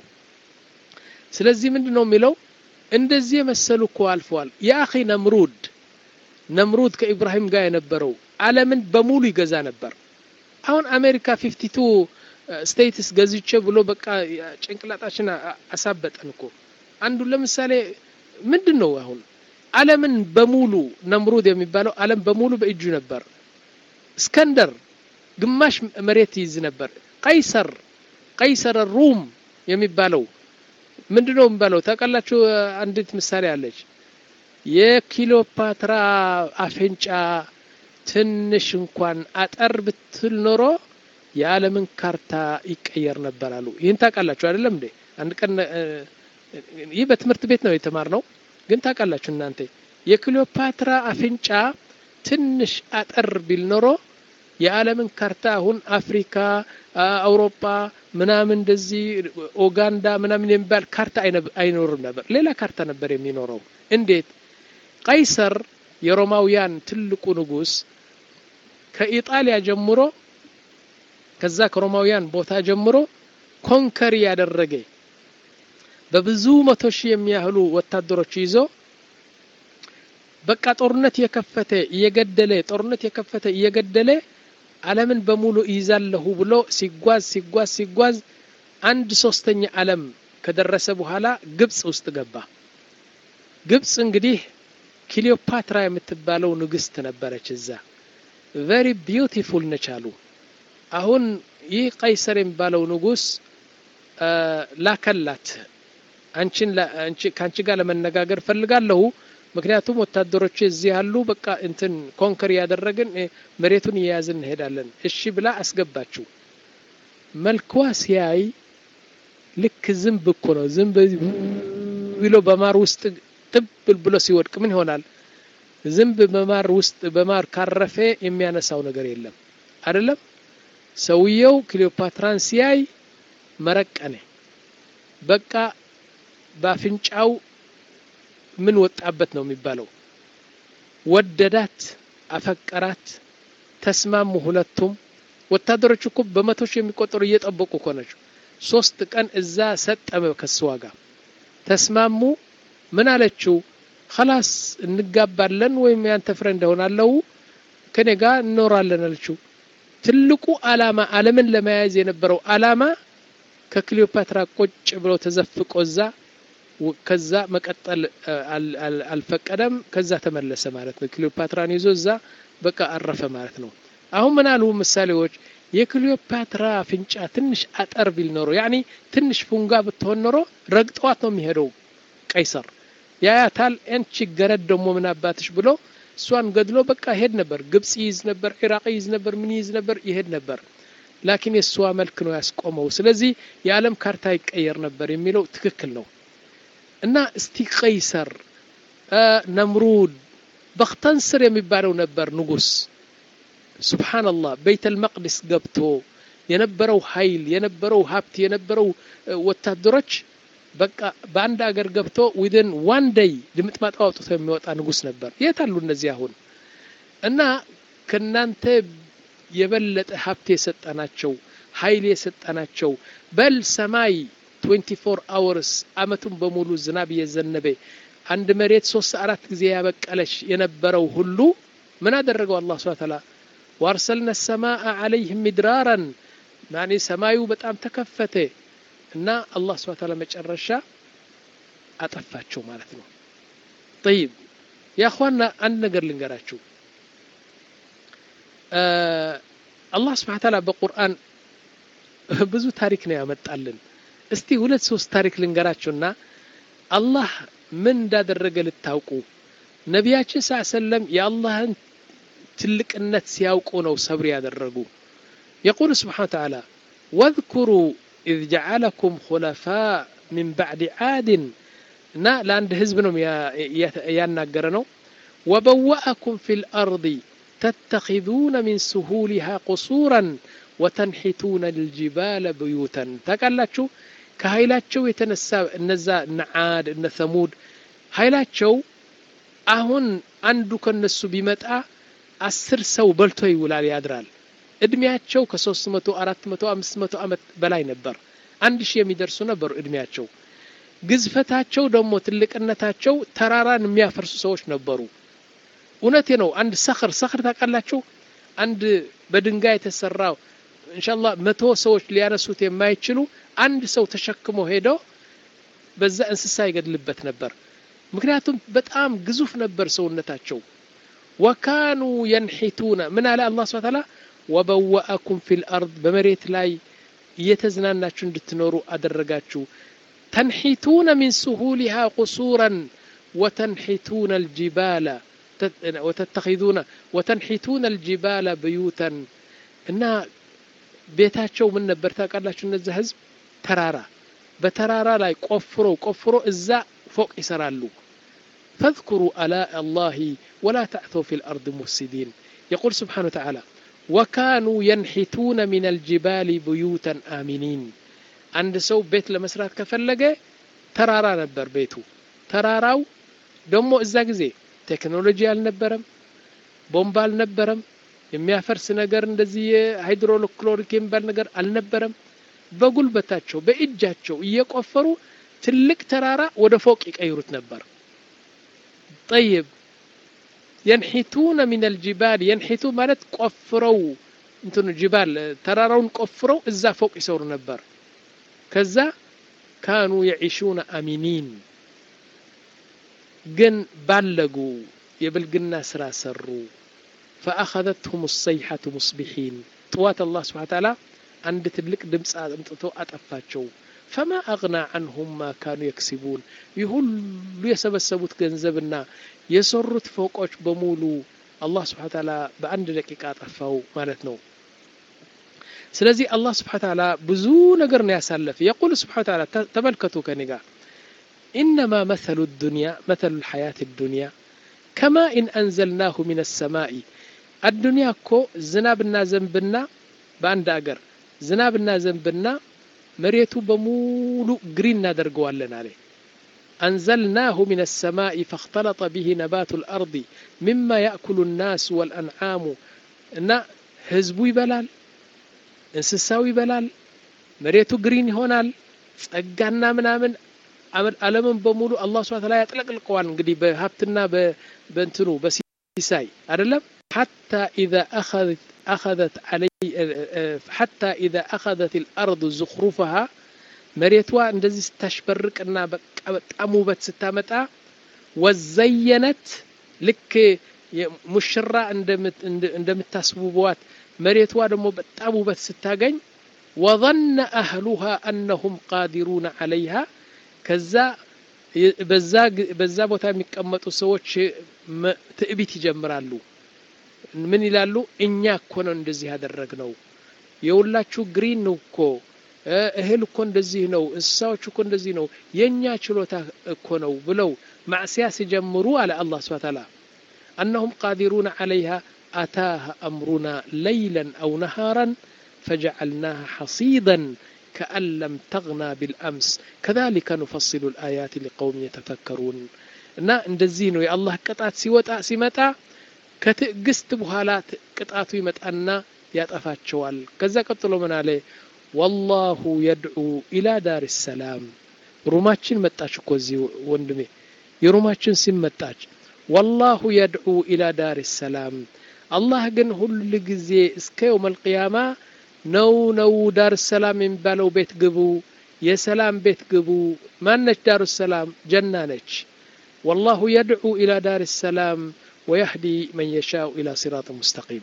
ስለዚህ ምንድን ነው የሚለው እንደዚህ የመሰሉ እኮ አልፈዋል የአኺ ነምሩድ ነምሩድ ከኢብራሂም ጋር የነበረው አለምን በሙሉ ይገዛ ነበር አሁን አሜሪካ ፊፍቲቱ ስቴትስ ገዝቼ ብሎ በቃ ጭንቅላጣችን አሳበጠን እኮ አንዱ ለምሳሌ ምንድን ነው አሁን አለምን በሙሉ ነምሩድ የሚባለው አለም በሙሉ በእጁ ነበር እስከንደር ግማሽ መሬት ይይዝ ነበር ቀይሰር ቀይሰር ሩም የሚባለው ምንድን ነው የሚባለው ታውቃላችሁ አንዲት ምሳሌ አለች የኪሎፓትራ አፍንጫ ትንሽ እንኳን አጠር ብትል ኖሮ የዓለምን ካርታ ይቀየር ነበር አሉ ይህን ታውቃላችሁ አይደለም እንዴ አንድ ቀን ይህ በትምህርት ቤት ነው የተማር ነው ግን ታውቃላችሁ እናንተ የክሊዮፓትራ አፍንጫ ትንሽ አጠር ቢል ኖሮ የዓለምን ካርታ አሁን አፍሪካ አውሮፓ ምናምን እንደዚህ ኦጋንዳ ምናምን የሚባል ካርታ አይኖርም ነበር ሌላ ካርታ ነበር የሚኖረው እንዴት ቀይሰር የሮማውያን ትልቁ ንጉስ ከኢጣሊያ ጀምሮ ከዛ ከሮማውያን ቦታ ጀምሮ ኮንከሪ ያደረገ በብዙ መቶ ሺህ የሚያህሉ ወታደሮች ይዞ በቃ ጦርነት የከፈተ እየገደለ ጦርነት የከፈተ እየገደለ ዓለምን በሙሉ ይይዛለሁ ብሎ ሲጓዝ ሲጓዝ ሲጓዝ አንድ ሶስተኛ ዓለም ከደረሰ በኋላ ግብጽ ውስጥ ገባ። ግብጽ እንግዲህ ክሊዮፓትራ የምትባለው ንግስት ነበረች እዛ። ቨሪ ቢዩቲፉል ነች አሉ። አሁን ይህ ቀይሰር የሚባለው ንጉስ ላከላት አንቺን ከአንቺ ጋር ለመነጋገር ፈልጋለሁ ምክንያቱም ወታደሮች እዚህ ያሉ በቃ እንትን ኮንከር ያደረግን መሬቱን እየያዝን እንሄዳለን እሺ ብላ አስገባችው መልኳ ሲያይ ልክ ዝንብ እኮ ነው ዝንብ ብሎ በማር ውስጥ ጥብል ብሎ ሲወድቅ ምን ይሆናል ዝንብ በማር ውስጥ በማር ካረፈ የሚያነሳው ነገር የለም አይደለም ሰውየው ክሊዮፓትራን ሲያይ መረቀነ በቃ በአፍንጫው ምን ወጣበት ነው የሚባለው ወደዳት አፈቀራት ተስማሙ ሁለቱም ወታደሮች እኮ በመቶ ሺህ የሚቆጠሩ እየጠበቁ እኮ ናቸው ሶስት ቀን እዛ ሰጠመ ከስዋ ጋር ተስማሙ ምን አለችው ከላስ እንጋባለን ወይም ያንተ ፍሬ እንደሆናለው ከኔ ጋር እንኖራለን አለችው ትልቁ አላማ አለምን ለመያዝ የነበረው አላማ ከክሊዮፓትራ ቁጭ ብሎ ተዘፍቆ እዛ ከዛ መቀጠል አልፈቀደም ከዛ ተመለሰ ማለት ነው ክሊዮፓትራን ይዞ እዛ በቃ አረፈ ማለት ነው አሁን ምን አሉ ምሳሌዎች የክሊዮፓትራ አፍንጫ ትንሽ አጠር ቢል ኖሮ ያኒ ትንሽ ፉንጋ ብትሆን ኖሮ ረግጠዋት ነው የሚሄደው ቀይሰር ያያታል አንቺ ገረድ ደግሞ ምን አባትሽ ብሎ እሷን ገድሎ በቃ ይሄድ ነበር ግብጽ ይይዝ ነበር ኢራቅ ይይዝ ነበር ምን ይይዝ ነበር ይሄድ ነበር ላኪን የእሷ መልክ ነው ያስቆመው ስለዚህ የዓለም ካርታ ይቀየር ነበር የሚለው ትክክል ነው እና እስቲ ቀይሰር ነምሩድ በክተንስር የሚባለው ነበር ንጉስ ሱብሓንላህ ቤተል መቅድስ ገብቶ የነበረው ኃይል የነበረው ሀብት የነበረው ወታደሮች በቃ በአንድ አገር ገብቶ ዊድን ዋን ደይ ድምጥማጥ አውጥቶ የሚወጣ ንጉስ ነበር የት አሉ እነዚህ አሁን እና ከናንተ የበለጠ ሀብት የሰጠናቸው ኃይል የሰጠናቸው በል ሰማይ 24 አወርስ አመቱን በሙሉ ዝናብ እየዘነበ አንድ መሬት ሶስት አራት ጊዜ ያበቀለች የነበረው ሁሉ ምን አደረገው አላህ ስብሐ ተዓላ ዋርሰልነ ሰማአ አለይህም ሚድራራን ማኔ ሰማዩ በጣም ተከፈተ እና አላህ ስብሐ ተዓላ መጨረሻ አጠፋቸው ማለት ነው ጠይብ ያኳና አንድ ነገር ልንገራችሁ አላህ ስብሐ ተዓላ በቁርአን ብዙ ታሪክ ነው ያመጣልን እስቲ ሁለት ሶስት ታሪክ ልንገራችሁና አላህ ምን እንዳደረገ ልታውቁ ነቢያችን ስ ሰለም የአላህን ትልቅነት ሲያውቁ ነው ሰብር ያደረጉ የቁል ስብሓን ተዓላ ወذኩሩ ኢዝ ጀዓለኩም خለፋء من بعد عاد እና ለአንድ ህዝብ ነው ያናገረ ነው وبوأكم في الأرض تتخذون من سهولها قصورا وتنحتون الجبال بيوتا ታውቃላችሁ ከኃይላቸው የተነሳ እነዛ እነ ዓድ እነ ሰሙድ ኃይላቸው አሁን አንዱ ከነሱ ቢመጣ አስር ሰው በልቶ ይውላል ያድራል እድሜያቸው ከሶስት መቶ አራት መቶ አምስት መቶ ዓመት በላይ ነበር አንድ ሺህ የሚደርሱ ነበሩ እድሜያቸው ግዝፈታቸው ደግሞ ትልቅነታቸው ተራራን የሚያፈርሱ ሰዎች ነበሩ እውነቴ ነው አንድ ሰኽር ሰኽር ታውቃላችሁ አንድ በድንጋይ የተሰራው እንሻላ መቶ ሰዎች ሊያነሱት የማይችሉ አንድ ሰው ተሸክሞ ሄዶ በዛ እንስሳ ይገድልበት ነበር ምክንያቱም በጣም ግዙፍ ነበር ሰውነታቸው ወካኑ የንሒቱነ ምን አለ አላህ ስብሐ ተዓላ ወበወአኩም ፊል አርድ በመሬት ላይ እየተዝናናችሁ እንድትኖሩ አደረጋችሁ ተንሒቱነ ሚን ስሁሊሃ ቁሱራን ወተንሒቱነ አልጅባላ ወተተኺዙነ ወተንሒቱነ አልጅባላ ብዩተን እና ቤታቸው ምን ነበር ታውቃላችሁ እነዚህ ህዝብ ተራራ በተራራ ላይ ቆፍሮ ቆፍሮ እዛ ፎቅ ይሰራሉ فاذكروا آلاء الله ولا تعثوا في الأرض مفسدين يقول سبحانه وتعالى وكانوا ينحتون من الجبال بيوتا آمنين عند سو بيت لمسرات كفلقة ترارا نبر بيتو تراراو دمو إزا ጊዜ ቴክኖሎጂ አልነበረም ቦምብ አልነበረም የሚያፈርስ ነገር እንደዚህ ሃይድሮክሎሪክ የሚባል ነገር አልነበረም በጉልበታቸው በእጃቸው እየቆፈሩ ትልቅ ተራራ ወደ ፎቅ ይቀይሩት ነበር ጠይብ የንሒቱነ ሚን አልጅባል የንሒቱ ማለት ቆፍረው እንትኑ ጅባል ተራራውን ቆፍረው እዛ ፎቅ ይሰሩ ነበር ከዛ ካኑ የዒሹነ አሚኒን ግን ባለጉ የብልግና ስራ ሰሩ فأخذتهم الصيحة مصبحين طوات الله سبحانه وتعالى عند تلك دمس أمطتو أطفاتشو ፈማ አግና አንሁም ማ ካኑ የክሲቡን ይህ ሁሉ የሰበሰቡት ገንዘብና የሰሩት ፎቆች በሙሉ አላህ ስብሓን ታላ በአንድ ደቂቃ ጠፋው ማለት ነው ስለዚህ አላህ ስብሓን ታላ ብዙ ነገር ነው ያሳለፈ የቁል ስብሓን ታላ ተመልከቱ ከኔ ጋር ኢነማ መሰሉ ዱንያ መሰሉ ልሐያት ዱንያ ከማ ኢን አንዘልናሁ ምን ሰማኢ አዱንያ እኮ ዝናብና ዘንብና በአንድ አገር ዝናብና ዘንብና መሬቱ በሙሉ ግሪን እናደርገዋለን አለ أنزلناه من السماء فاختلط به نبات الأرض مما يأكل الناس والأنعام إن ህዝቡ ይበላል እንስሳው ይበላል መሬቱ ግሪን ይሆናል ጸጋና ምናምን አለምን በሙሉ አላህ ስብሐ ተዓላ ያጥለቅልቀዋል እንግዲህ በሀብትና በእንትኑ በሲሳይ አይደለም حتى إذا أخذت أخذت علي حتى إذا أخذت الأرض زخرفها መሬቷ እንደዚህ ስታሽበርቅና በቃ በጣም ውበት ስታመጣ ወዘየነት ልክ ሙሽራ እንደምታስውበዋት መሬቷ ደግሞ በጣም ውበት ስታገኝ ወظن أهلها أنهم قادرون عليها ከዛ በዛ ቦታ የሚቀመጡ ሰዎች ትዕቢት ይጀምራሉ ምን ይላሉ እኛ እኮ ነው እንደዚህ ያደረግነው የሁላችሁ ግሪን ነው እኮ እህል እኮ እንደዚህ ነው እንስሳዎች እኮ እንደዚህ ነው የእኛ ችሎታ እኮ ነው ብለው ማዕስያ ሲጀምሩ አለ አላህ ስብሐ ተዓላ أنهم قادرون عليها أتاها أمرنا ليلا أو نهارا فجعلناها حصيدا كأن لم تغنى بالأمس كذلك نفصل الآيات لقوم يتفكرون እና እንደዚህ ነው የአላህ ቅጣት ሲወጣ ሲመጣ ከትዕግስት በኋላ ቅጣቱ ይመጣና ያጠፋቸዋል ከዛ ቀጥሎ ምን አለ ወላሁ የድዑ ኢላ ዳር ሰላም ሩማችን መጣች እኮ እዚህ ወንድሜ የሩማችን ሲም መጣች ወላሁ የድዑ ኢላ ዳር ሰላም አላህ ግን ሁል ጊዜ እስከ የውም አልቅያማ ነው ነው ዳር ሰላም የሚባለው ቤት ግቡ የሰላም ቤት ግቡ ማነች ዳሩ ሰላም ጀና ነች والله يدعو إلى دار السلام ويهدي من يشاء إلى صراط مستقيم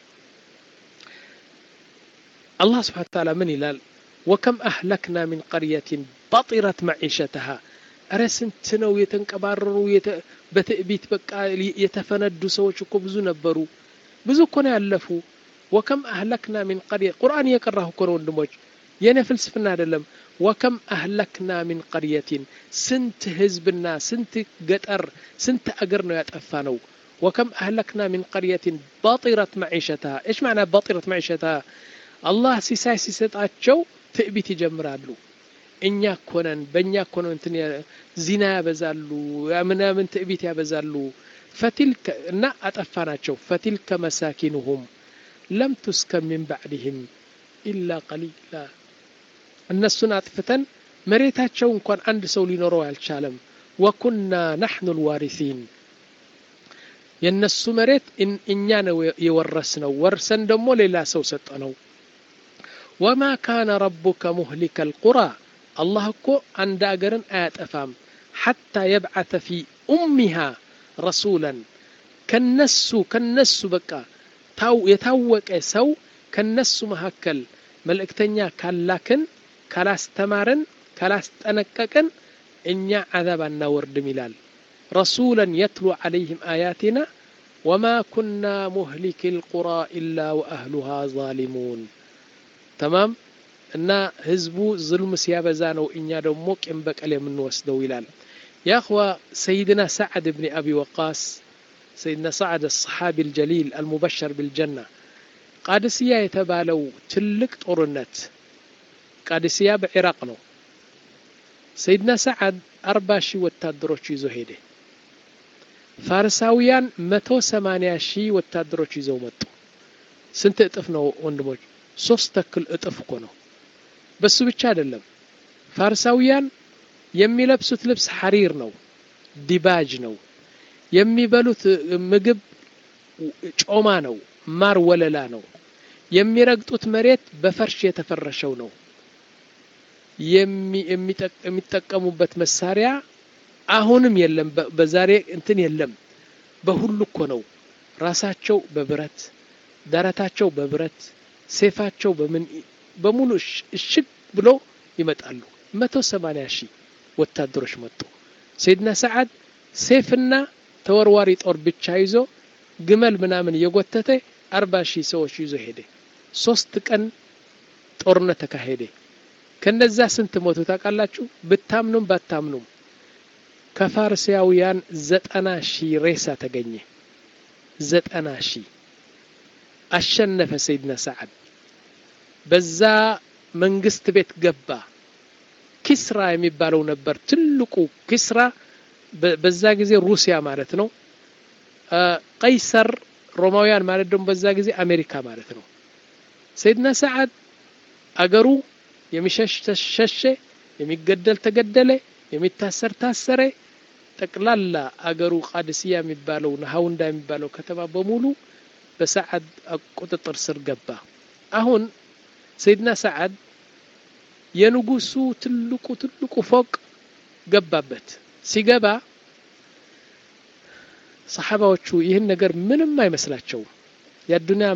الله سبحانه وتعالى من إلال وكم أهلكنا من قرية بطرت معيشتها أرى سنتنو يتنكبارروا يت... بتأبيت بقى يتفندوا سوش بزو نبروا بزو كنا يألفوا وكم أهلكنا من قرية قرآن يقرأه كنا وندموج የኔ ፍልስፍና አይደለም ወከም አህለክና ሚን ቀርየቲን ስንት ህዝብና ስንት ገጠር ስንት አገር ነው ያጠፋ ነው ወከም አህለክና ሚን ቀርየቲን ባጢረት መዒሸተሃ እሽ ማዕና ባጢረት መዒሸተሃ አላህ ሲሳይ ሲሰጣቸው ትዕቢት ይጀምራሉ እኛ ኮነን በእኛ ኮነን እንትን ዚና ያበዛሉ ምናምን ትዕቢት ያበዛሉ ፈቲልከ እና አጠፋ ናቸው ፈቲልከ መሳኪንሁም ለም ቱስከን ሚን ባዕድህም ኢላ ቀሊላ እነሱን አጥፍተን መሬታቸው እንኳን አንድ ሰው ሊኖረው አልቻለም ወኩና ናሕኑ ልዋሪሲን የእነሱ መሬት እኛ ነው የወረስ ነው ወርሰን ደግሞ ሌላ ሰው ሰጠ ነው ወማ ካነ ረቡከ ሙህሊከ ልቁራ አላህ እኮ አንድ አገርን አያጠፋም ሐታ የብዓተ ፊ ኡሚሃ ረሱላን ከነሱ ከነሱ በቃ የታወቀ ሰው ከነሱ መካከል መልእክተኛ ካላክን ካላስተማርን ካላስጠነቀቅን እኛ አዛብ አናወርድም ይላል ረሱላን የትሉ ዓለይህም አያቲና ወማ ኩና ሙህሊክ ልቁራ ኢላ ወአህሉሃ ዛሊሙን ተማም እና ህዝቡ ዝልም ሲያበዛ ነው እኛ ደግሞ ቂም በቀል የምንወስደው ይላል ያእኽዋ ሰይድና ሰዓድ ብኒ አቢ ወቃስ ሰይድና ሰዓድ አሰሓቢ ልጀሊል አልሙበሸር ብልጀና ቃድስያ የተባለው ትልቅ ጦርነት ቃድስያ በኢራቅ ነው ሰይድና ሰዓድ አርባ ሺህ ወታደሮች ይዞ ሄደ ፋርሳውያን መቶ ሰማንያ ሺህ ወታደሮች ይዘው መጡ ስንት እጥፍ ነው ወንድሞች ሶስት ተክል እጥፍ እኮ ነው በሱ ብቻ አይደለም ፋርሳውያን የሚለብሱት ልብስ ሐሪር ነው ዲባጅ ነው የሚበሉት ምግብ ጮማ ነው ማር ወለላ ነው የሚረግጡት መሬት በፈርሽ የተፈረሸው ነው የሚጠቀሙበት መሳሪያ አሁንም የለም በዛሬ እንትን የለም በሁሉ እኮ ነው ራሳቸው በብረት ደረታቸው በብረት ሴፋቸው በምን በሙሉ እሽግ ብሎ ይመጣሉ መቶ ሰማንያ ሺህ ወታደሮች መጡ ሰይድና ሰዓድ ሴፍና ተወርዋሪ ጦር ብቻ ይዞ ግመል ምናምን እየጎተተ አርባ ሺህ ሰዎች ይዞ ሄደ ሶስት ቀን ጦርነት ተካሄደ ከነዛ ስንት ሞቱ ታውቃላችሁ ብታምኑም ባታምኑም ከፋርሲያውያን ዘጠና ሺህ ሬሳ ተገኘ ዘጠና ሺህ አሸነፈ ሰይድና ሰዓድ በዛ መንግስት ቤት ገባ ኪስራ የሚባለው ነበር ትልቁ ኪስራ በዛ ጊዜ ሩሲያ ማለት ነው ቀይሰር ሮማውያን ማለት ደግሞ በዛ ጊዜ አሜሪካ ማለት ነው ሰይድና ሰዓድ አገሩ የሚሸሽ ሸሸ የሚገደል ተገደለ የሚታሰር ታሰረ ጠቅላላ አገሩ ቃድስያ የሚባለው ናሀውንዳ የሚባለው ከተማ በሙሉ በሰዓድ ቁጥጥር ስር ገባ አሁን ሰይድና ሰዓድ የንጉሱ ትልቁ ትልቁ ፎቅ ገባበት ሲገባ ሰሓባዎቹ ይህን ነገር ምንም አይመስላቸውም የአዱኒያ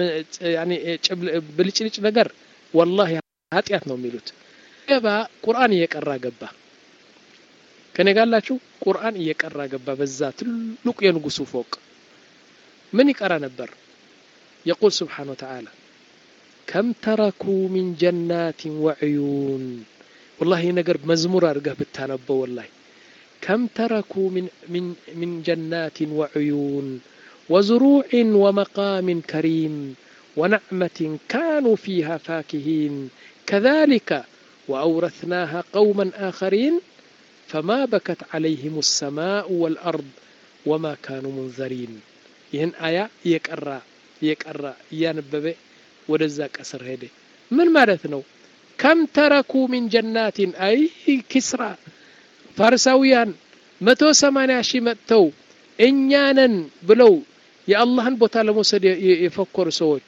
ብልጭልጭ ነገር ወላሂ ኃጢአት ነው የሚሉት ገባ ቁርአን እየቀራ ገባ ከኔ ጋላችሁ ቁርአን እየቀራ ገባ በዛ ትልቁ የንጉሱ ፎቅ ምን ይቀራ ነበር የቁል ስብሓን ወተዓላ ከም ተረኩ ሚን ጀናትን ወዕዩን ወላሂ ነገር መዝሙር አድርገህ ብታነበው ወላሂ ከም ተረኩ ሚን ጀናትን ወዕዩን وزروع ومقام كريم ونعمة كانوا فيها فاكهين كذلك وأورثناها قوما آخرين فما بكت عليهم السماء والأرض وما كانوا منذرين ይህን አያ እየቀራ እየቀራ እያነበበ ወደዛ ቀስር ሄደ ምን ማለት ነው ከም ተረኩ ሚን ጀናቲን አይ ኪስራ ፋርሳውያን መቶ ሰማንያ ሺህ መጥተው እኛነን ብለው የአላህን ቦታ ለመውሰድ የፈኮሩ ሰዎች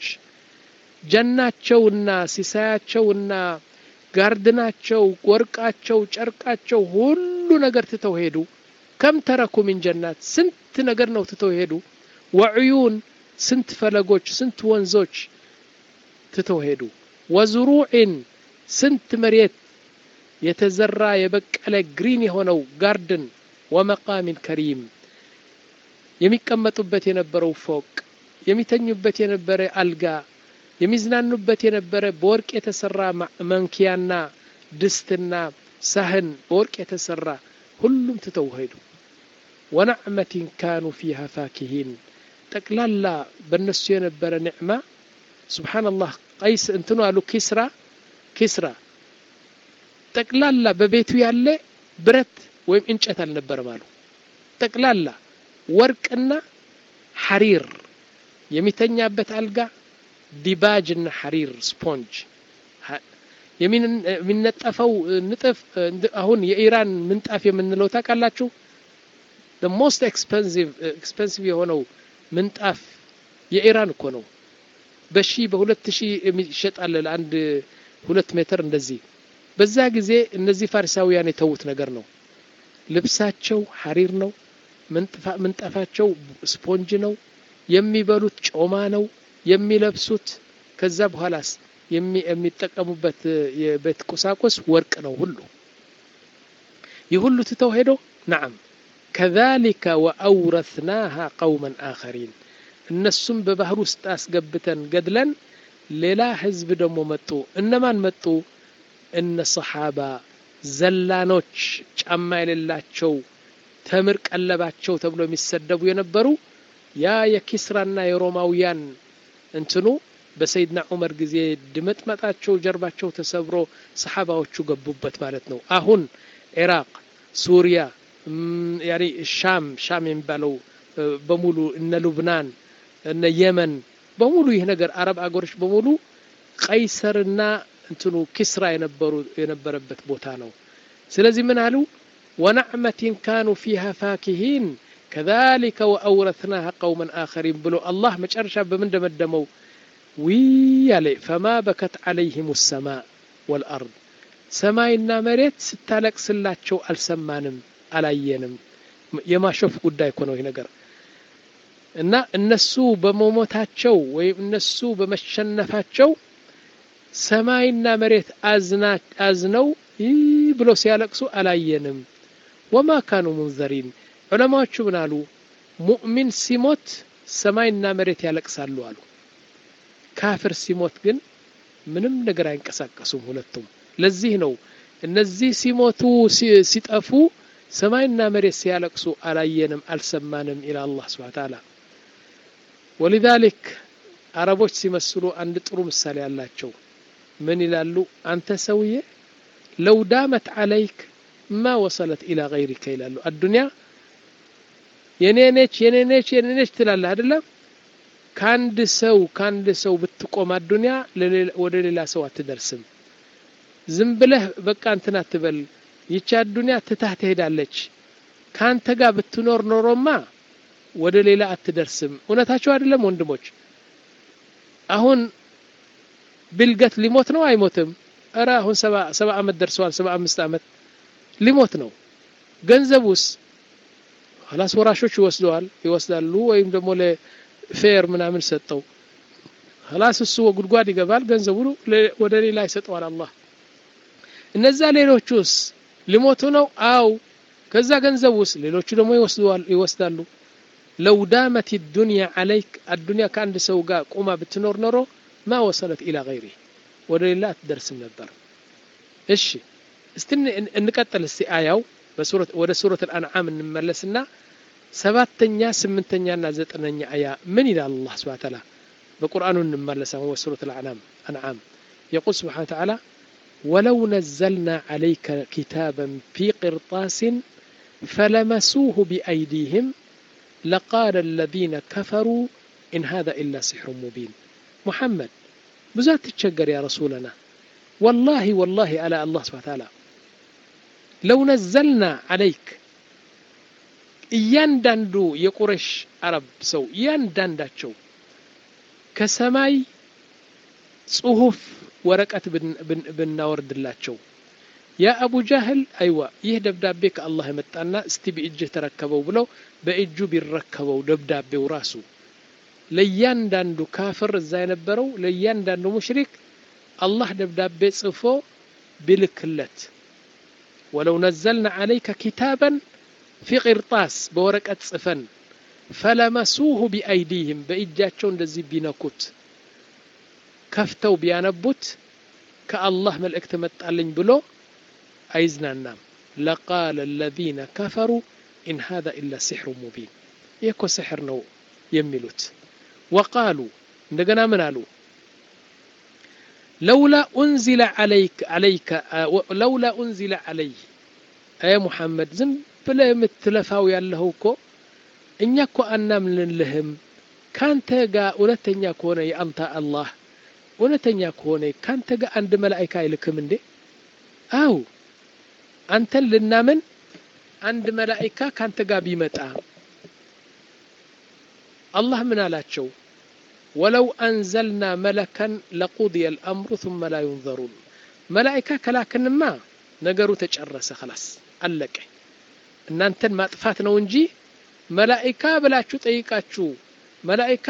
ጀናቸውና ሲሳያቸውና ጋርድናቸው ወርቃቸው ጨርቃቸው ሁሉ ነገር ትተው ሄዱ ከም ተረኩ ሚን ጀናት ስንት ነገር ነው ትተው ሄዱ ወዕዩን ስንት ፈለጎች ስንት ወንዞች ትተው ሄዱ ወዝሩዕን ስንት መሬት የተዘራ የበቀለ ግሪን የሆነው ጋርድን ወመቃሚን ከሪም የሚቀመጡበት የነበረው ፎቅ የሚተኙበት የነበረ አልጋ የሚዝናኑበት የነበረ በወርቅ የተሰራ መንኪያና ድስትና ሳህን በወርቅ የተሰራ ሁሉም ትተው ሄዱ ወነዕመትን ካኑ ፊሃ ፋኪሂን ጠቅላላ በእነሱ የነበረ ኒዕማ ስብሓንላህ ቀይስ እንትኑ አሉ ኪስራ ኪስራ ጠቅላላ በቤቱ ያለ ብረት ወይም እንጨት አልነበረም አሉ ጠቅላላ ወርቅና ሐሪር የሚተኛበት አልጋ ዲባጅና ሐሪር ስፖንጅ የሚነጠፈው ንጥፍ አሁን የኢራን ምንጣፍ የምንለው ታውቃላችሁ ሞስት ኤክስፐንሲቭ የሆነው ምንጣፍ የኢራን እኮ ነው በሺ በሁለት ሺህ የሚሸጣል ለአንድ ሁለት ሜትር እንደዚህ በዛ ጊዜ እነዚህ ፋሪሳውያን የተዉት ነገር ነው ልብሳቸው ሐሪር ነው ምንጣፋቸው ስፖንጅ ነው የሚበሉት ጮማ ነው የሚለብሱት ከዛ በኋላስ የሚጠቀሙበት የቤት ቁሳቁስ ወርቅ ነው ሁሉ ይህ ሁሉ ትተው ሄዶ ናዓም ከዛሊከ ወአውረትናሃ ቀውመን አኸሪን እነሱም በባህር ውስጥ አስገብተን ገድለን ሌላ ህዝብ ደግሞ መጡ እነማን መጡ እነ ሰሓባ ዘላኖች ጫማ የሌላቸው ተምር ቀለባቸው ተብሎ የሚሰደቡ የነበሩ ያ የኪስራና የሮማውያን እንትኑ በሰይድና ዑመር ጊዜ ድመጥመጣቸው ጀርባቸው ተሰብሮ ሰሓባዎቹ ገቡበት ማለት ነው አሁን ኢራቅ ሱሪያ ያኒ ሻም ሻም የሚባለው በሙሉ እነ ሉብናን እነ የመን በሙሉ ይህ ነገር አረብ አገሮች በሙሉ ቀይሰርና እንትኑ ኪስራ የነበሩ የነበረበት ቦታ ነው ስለዚህ ምን አሉ ወነዕመትን ካኑ ፊሃ ፋኪሂን ከዛሊከ ወአውረትናሃ ቀውመን አኸሪን ብሎ አላህ መጨረሻ በምን ደመደመው ዊ ያለ ፈማ በከት ዓለይህም ሰማ ወልአርድ ሰማይና መሬት ስታለቅስላቸው አልሰማንም አላየንም የማሾፍ ጉዳይ እኮ ነው ይህ ነገር እና እነሱ በመሞታቸው ወይም እነሱ በመሸነፋቸው ሰማይና መሬት አዝነው ይህ ብለው ሲያለቅሱ አላየንም። ወማ ካኑ ሙንዘሪን ዑለማዎቹ ምን አሉ? ሙእሚን ሲሞት ሰማይና መሬት ያለቅሳሉ አሉ። ካፍር ሲሞት ግን ምንም ነገር አይንቀሳቀሱም ሁለቱም። ለዚህ ነው እነዚህ ሲሞቱ ሲጠፉ ሰማይና መሬት ሲያለቅሱ አላየንም አልሰማንም ኢላ አላህ ስብሐ ተዓላ። ወሊዛሊክ አረቦች ሲመስሉ አንድ ጥሩ ምሳሌ አላቸው። ምን ይላሉ? አንተ ሰውዬ ለው ዳመት ዓለይክ ማ ወሰለት ኢላ ገይሪከ ይላሉ። አዱንያ የኔ ነች የኔ ነች የኔ ነች ትላለህ አይደለም? ከአንድ ሰው ከአንድ ሰው ብትቆም አዱንያ ወደ ሌላ ሰው አትደርስም። ዝም ብለህ በቃ እንትን አትበል። ይቺ አዱንያ ትታህ ትሄዳለች። ከአንተ ጋር ብትኖር ኖሮማ ወደ ሌላ አትደርስም። እውነታቸው አይደለም ወንድሞች? አሁን ቢልገት ሊሞት ነው አይሞትም? እረ አሁን ሰባ ዓመት ደርሰዋል። ሰባ አምስት ዓመት ሊሞት ነው። ገንዘቡስ ኋላስ ወራሾች ይወስደዋል ይወስዳሉ፣ ወይም ደግሞ ለፌር ምናምን ሰጠው ኋላስ እሱ ጉድጓድ ይገባል። ገንዘቡ ወደ ሌላ ይሰጠዋል አላህ። እነዛ ሌሎቹስ ሊሞቱ ነው? አው ከዛ ገንዘቡስ ሌሎቹ ደግሞ ይወስዳሉ። ለው ዳመት ዱንያ ዓለይክ አዱንያ ከአንድ ሰው ጋር ቁማ ብትኖር ኖሮ ማ ወሰለት ኢላ ገይሪ ወደ ሌላ አትደርስም ነበር። እሺ እስቲ እንቀጥል። እስቲ አያው ወደ ሱረት አልአንዓም እንመለስና ሰባተኛ ስምንተኛና ዘጠነኛ አያ ምን ይላል አላህ ስብሐ ተዓላ በቁርአኑ እንመለስ። አሁን ወደ ሱረት አልአንዓም የቁል ስብሐ ተዓላ ወለው ነዘልና ዓለይከ ኪታበን ፊ ቅርጣስን ፈለመሱሁ ቢአይዲህም ለቃለ አለዚነ ከፈሩ ኢን ሃዛ ኢላ ሲሕሩ ሙቢን ሙሐመድ ብዙ አትቸገር ያ ረሱለና ወላሂ ወላሂ አላ አላህ ስብሐ ተዓላ ለው ነዘልና ዓለይክ እያንዳንዱ የቁረሽ አረብ ሰው እያንዳንዳቸው ከሰማይ ጽሁፍ ወረቀት ብናወርድላቸው ያ አቡ ጃህል አይዋ ይህ ደብዳቤ ከአላህ የመጣና እስቲ በእጅህ ተረከበው ብለው በእጁ ቢረከበው ደብዳቤው ራሱ ለእያንዳንዱ ካፍር እዛ የነበረው ለእያንዳንዱ ሙሽሪክ አላህ ደብዳቤ ጽፎ ቢልክለት ወለው ነዘልና ዓለይከ ኪታበን ፊ ቅርጣስ በወረቀት ጽፈን ፈለመሱሁ ቢአይዲህም በእጃቸው እንደዚህ ቢነኩት ከፍተው ቢያነቡት ከአላህ መልእክት መጣልኝ ብሎ አይዝናናም። ለቃለ አለዚነ ከፈሩ ኢን ሃዛ ኢላ ሲሕሩ ሙቢን ይህ እኮ ስሕር ነው የሚሉት። ወቃሉ እንደገና ምን አሉ? ለውላ ኡንዚለ ዓለይከ ለውላ ኡንዚለ ዓለይህ አየ ሙሐመድ ዝም ብለህ የምትለፋው ያለኸው እኮ እኛ እኮ አናምንልህም። ካንተ ጋር እውነተኛ ከሆነ የአንተ አላህ እውነተኛ ከሆነ ካንተ ጋር አንድ መላኢካ አይልክም እንዴ? አው አንተን ልናምን አንድ መላኢካ ካንተ ጋር ቢመጣ አላህ ምን አላቸው? ወለው አንዘልና መለከን ለቁድየ አልአምሩ ثመ ላ ዩንዘሩን መላኢካ ከላክንማ ነገሩ ተጨረሰ፣ ኸላስ አለቀ። እናንተን ማጥፋት ነው እንጂ መላኢካ ብላችሁ ጠይቃችሁ መላኢካ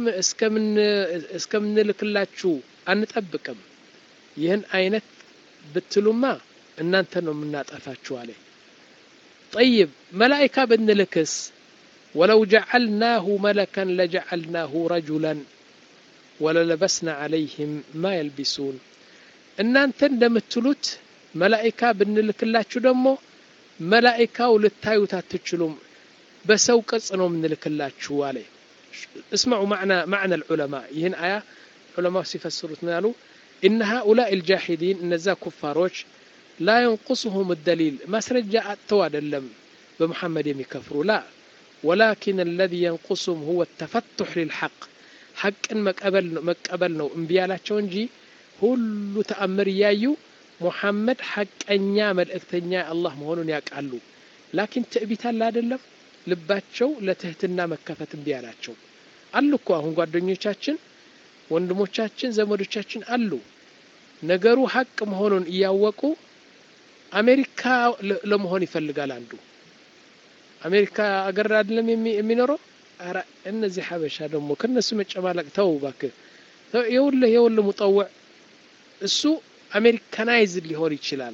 እስከምንልክላችሁ አንጠብቅም። ይህን አይነት ብትሉማ እናንተ ነው የምናጠፋችሁ አለ። ጠይብ መላኢካ ብንልክስ ወለው ጀዐልናሁ መለከን ለጀዐልናሁ ረጁላን ወለለበስና ዐለይህም ማ የልቢሱን እናንተ እንደምትሉት መላኢካ ብንልክላችሁ ደግሞ መላኢካው ልታዩት አትችሉም፣ በሰው ቅርጽ ነው የምንልክላችሁ አለ። እስመዑ ማዕና ልዑለማ ይህን አያ ዑለማ ሲፈስሩት ምን ያሉ? ኢነ ሃኡላኢ ልጃሂዲን እነዛ ኩፋሮች ላ የንቁስሁም ደሊል ማስረጃ አጥተው አይደለም በሙሐመድ የሚከፍሩ ላ ወላኪን አለዚ የንቁስሁም ሁወ ተፈቱሕ ልልሐቅ ሐቅን መቀበል ነው እምቢ ያላቸው እንጂ ሁሉ ተአምር እያዩ ሙሐመድ ሐቀኛ መልእክተኛ አላህ መሆኑን ያውቃሉ። ላኪን ትዕቢት አለ አይደለም ልባቸው ለትህትና መከፈት እምቢ ያላቸው አሉ እኮ አሁን ጓደኞቻችን፣ ወንድሞቻችን፣ ዘመዶቻችን አሉ ነገሩ ሐቅ መሆኑን እያወቁ አሜሪካ ለመሆን ይፈልጋል። አንዱ አሜሪካ አገር አይደለም የሚኖረው። ኧረ እነዚህ ሀበሻ ደግሞ ከነሱ መጨማለቅ ተው እባክህ። የውልህ የውልህ ሙጠውዕ እሱ አሜሪካናይዝድ ሊሆን ይችላል።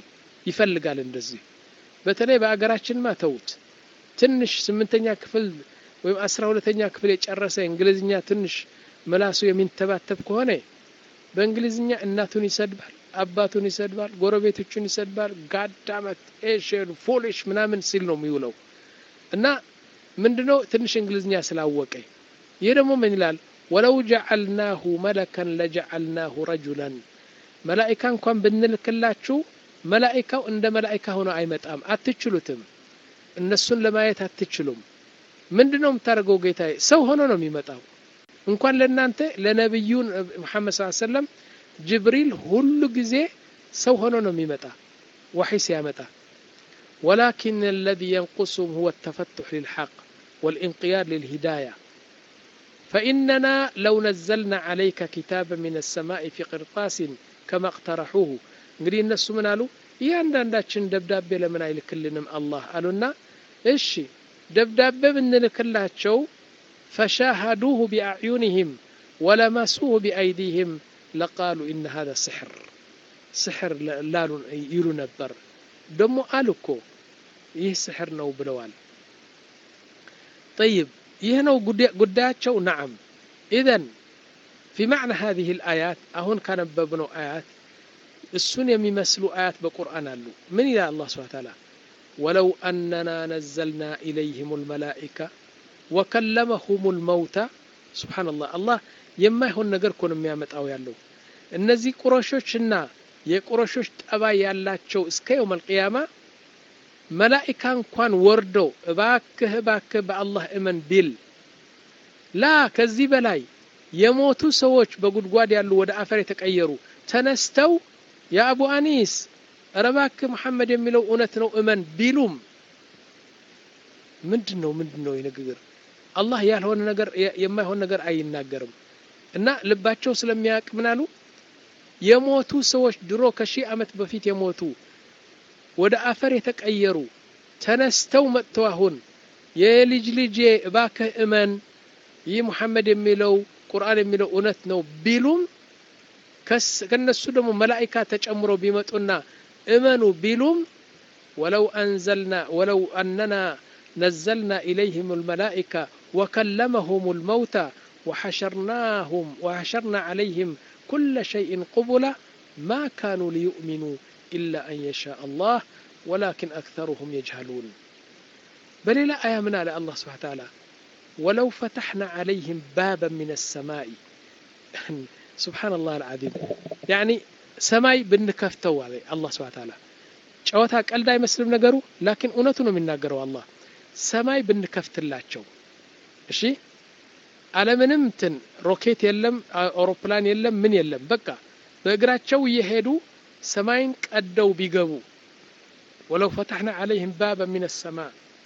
ይፈልጋል እንደዚህ በተለይ በአገራችንማ ተውት ትንሽ ስምንተኛ ክፍል ወይም አስራ ሁለተኛ ክፍል የጨረሰ እንግሊዝኛ ትንሽ ምላሱ የሚንተባተብ ከሆነ በእንግሊዝኛ እናቱን ይሰድባል አባቱን ይሰድባል ጎረቤቶቹን ይሰድባል ጋዳመት ኤሽን ፎሊሽ ምናምን ሲል ነው የሚውለው እና ምንድነው ትንሽ እንግሊዝኛ ስላወቀ ይህ ደግሞ ምን ይላል ወለው ጀዓልናሁ መለከን ለጀዓልናሁ ረጁላን መላኢካ እንኳን ብንልክላችሁ መላኢካው እንደ መላኢካ ሆኖ አይመጣም አትችሉትም እነሱን ለማየት አትችሉም ምንድን ነው የምታደርገው ጌታ ሰው ሆኖ ነው የሚመጣው እንኳን ለእናንተ ለነቢዩ መሐመድ ስ ሰለም ጅብሪል ሁሉ ጊዜ ሰው ሆኖ ነው የሚመጣ ወሒ ሲያመጣ ولكن الذي ينقصهم هو التفتح للحق والانقياد للهداية فإننا لو نزلنا عليك كتابا من السماء في قرطاس كما اقترحوه እንግዲህ እነሱ ምን አሉ እያንዳንዳችን ደብዳቤ ለምን አይልክልንም አላህ አሉና እሺ ደብዳቤ ብንልክላቸው ፈሻሃዱሁ ቢአዕዩንህም ወለመሱሁ ቢአይዲህም ለቃሉ ኢነ ሀዛ ስሕር ስሕር ላሉ ይሉ ነበር ደሞ አሉ እኮ ይህ ስሕር ነው ብለዋል ጠይብ ይህ ነው ጉዳያቸው ነዓም ኢዘን ፊ ማዕና ሀዚህ ልአያት አሁን ካነበብነው አያት እሱን የሚመስሉ አያት በቁርአን አሉ ምን ይላል አላህ ስብሓ ታላ ወለው አነና ነዘልና ኢለይህም ልመላኢካ ወከለመሁም ልመውታ ስብሓንላህ አላህ የማይሆን ነገር እኮ ነው የሚያመጣው ያለው እነዚህ ቁረሾችና የቁረሾች ጠባይ ያላቸው እስከ የውም አልቅያማ መላኢካ እንኳን ወርደው እባክህ እባክህ በአላህ እመን ቢል ላ ከዚህ በላይ የሞቱ ሰዎች በጉድጓድ ያሉ ወደ አፈር የተቀየሩ ተነስተው የአቡ አኒስ ረባክ መሐመድ የሚለው እውነት ነው እመን ቢሉም ምንድን ነው ምንድን ነው ንግግር አላህ ያልሆነ ነገር የማይሆን ነገር አይናገርም እና ልባቸው ስለሚያውቅ ምን አሉ የሞቱ ሰዎች ድሮ ከሺህ ዓመት በፊት የሞቱ ወደ አፈር የተቀየሩ ተነስተው መጥተው አሁን የልጅ ልጄ እባክህ እመን ይህ ሙሐመድ የሚለው ቁርአን የሚለው እውነት ነው ቢሉም ከነሱ ደግሞ መላኢካ ተጨምሮ ቢመጡና እመኑ ቢሉም ወለው አንዘልና ወለው አነና ነዘልና ኢለይህም ልመላኢካ ወከለመሁም ልመውታ وحشرناهم وحشرنا عليهم كل شيء قبلا ما كانوا ليؤمنوا إلا أن يشاء الله ولكن أكثرهم يجهلون بل لا آية من على الله سبحانه وتعالى ولو فتحنا عليهم بابا من السماء سبحان الله العظيم يعني ሰማይ ብንከፍተው አለ አላህ ስብሐ ተዓላ ጨዋታ ቀልድ አይመስልም ነገሩ ላኪን እውነቱ ነው የሚናገረው አላህ ሰማይ ብንከፍትላቸው እሺ አለምንም እንትን ሮኬት የለም አውሮፕላን የለም ምን የለም በቃ በእግራቸው እየሄዱ ሰማይን ቀደው ቢገቡ ወለው ፈታሕና ዓለይህም ባበ ምን ሰማ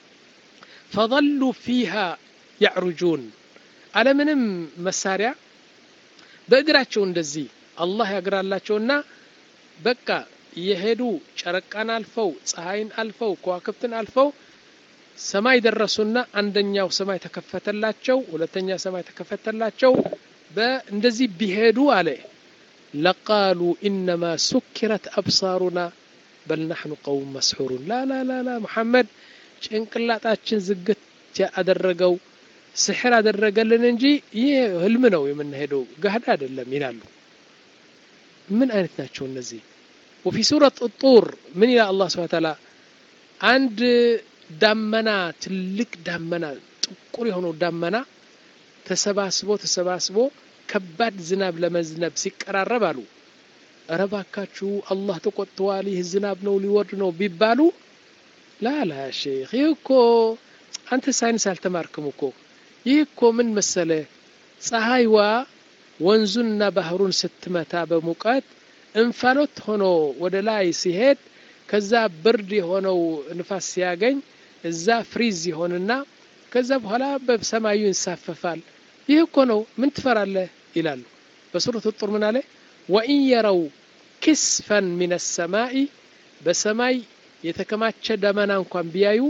ፈظሉ ፊሃ ያዕሩጁን አለምንም መሳሪያ በእግራቸው እንደዚህ አላህ ያግራላቸውና በቃ እየሄዱ ጨረቃን አልፈው ፀሐይን አልፈው ከዋክብትን አልፈው ሰማይ ደረሱና አንደኛው ሰማይ ተከፈተላቸው ሁለተኛ ሰማይ ተከፈተላቸው በእንደዚህ ቢሄዱ አለ ለቃሉ ኢነማ ሱኪረት አብሳሩና በል ናሕኑ ቀውም መስሑሩን ላ ላ ላ ላ ሙሐመድ ጭንቅላጣችን ዝግት አደረገው ስሕር አደረገልን እንጂ ይህ ህልም ነው የምንሄደው ጋህዳ አይደለም ይላሉ ምን አይነት ናቸው እነዚህ ወፊ ሱረት ጡር ምን ይላል አላህ ስብሐ ተዓላ አንድ ዳመና ትልቅ ዳመና ጥቁር የሆነው ዳመና ተሰባስቦ ተሰባስቦ ከባድ ዝናብ ለመዝነብ ሲቀራረብ አሉ እረ ባካችሁ አላህ ተቆጥተዋል ይህ ዝናብ ነው ሊወርድ ነው ቢባሉ ላላ ሼክ ይህ እኮ አንተ ሳይንስ አልተማርክም እኮ ይህ እኮ ምን መሰለ ፀሐይዋ ወንዙንና ባህሩን ስትመታ በሙቀት እንፋሎት ሆኖ ወደ ላይ ሲሄድ ከዛ ብርድ የሆነው ንፋስ ሲያገኝ እዛ ፍሪዝ ይሆንና ከዛ በኋላ በሰማዩ ይንሳፈፋል ይህ እኮ ነው ምን ትፈራለህ ይላሉ በሱረት ጡር ምን አለ ወኢን የረው ክስፈን ምን ሰማይ በሰማይ የተከማቸ ደመና እንኳን ቢያዩ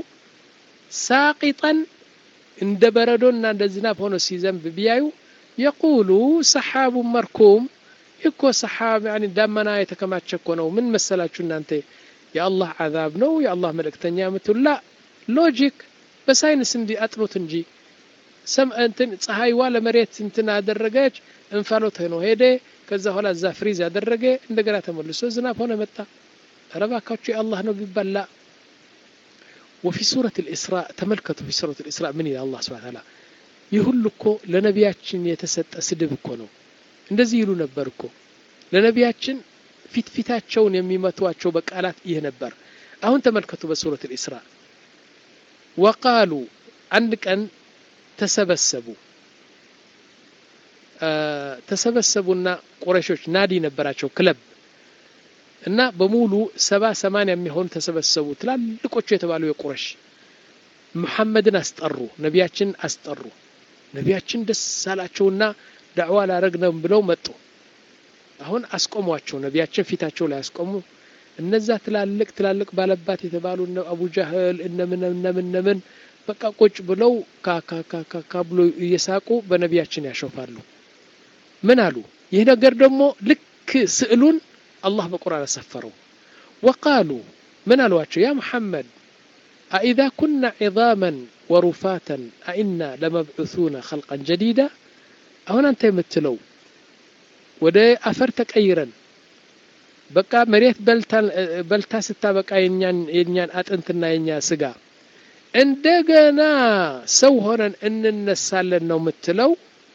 ሳቂጠን እንደ በረዶና እንደ ዝናብ ሆኖ ሲዘንብ ቢያዩ የቁሉ ሰሓቡ መርኩም እኮ ሰሓብ ያኒ ዳመና የተከማቸ እኮ ነው ምን መሰላችሁ እናንተ የአላህ ዓዛብ ነው የአላህ መልእክተኛ የምትላ ሎጂክ በሳይንስ እንዲ አጥኑት እንጂ ሰም እንትን ፀሐይዋ ለመሬት እንትን አደረገች እንፋሎት ሆኖ ሄደ ከዛ በኋላ እዛ ፍሪዝ ያደረገ እንደገና ተመልሶ ዝናብ ሆነ መጣ ረባካችሁ የአላህ ነው ቢባላ وفي سورة الإسراء تملكته في سورة الإسراء من إلى الله سبحانه وتعالى يهل እኮ ለነቢያችን የተሰጠ ስድብ እኮ ነው እንደዚህ ይሉ ነበር እኮ ለነቢያችን ፊት ፊታቸውን የሚመቷቸው በቃላት ይህ ነበር አሁን ተመልከቱ በሱረት ልእስራ ወቃሉ አንድ ቀን ተሰበሰቡ ተሰበሰቡና ቁረሾች ናዲ ነበራቸው ክለብ እና በሙሉ ሰባ ሰማንያ የሚሆኑ ተሰበሰቡ ትላልቆቹ የተባሉ የቁረሽ ሙሐመድን አስጠሩ ነቢያችን አስጠሩ ነቢያችን ደስ አላቸውና ዳዕዋ ላረግነው ብለው መጡ አሁን አስቆሟቸው ነቢያችን ፊታቸው ላይ አስቆሙ እነዛ ትላልቅ ትላልቅ ባለባት የተባሉ እነ አቡ ጃህል እነምን እነምን እነምን በቃ ቁጭ ብለው ካካካካ ብሎ እየሳቁ በነቢያችን ያሾፋሉ ምን አሉ ይህ ነገር ደግሞ ልክ ስዕሉን አላህ በቁርአን አሰፈረው ወቃሉ ምን አሏቸው ያ ሙሐመድ አኢዛ ኩና ዒዛመን ወሩፋተን አኢና ለመብዑሱነ ኸልቀን ጀዲዳ አሁን አንተ የምትለው ወደ አፈር ተቀይረን በቃ መሬት በልታ ስታበቃ የኛን አጥንትና የኛ ስጋ እንደገና ሰው ሆነን እንነሳለን ነው የምትለው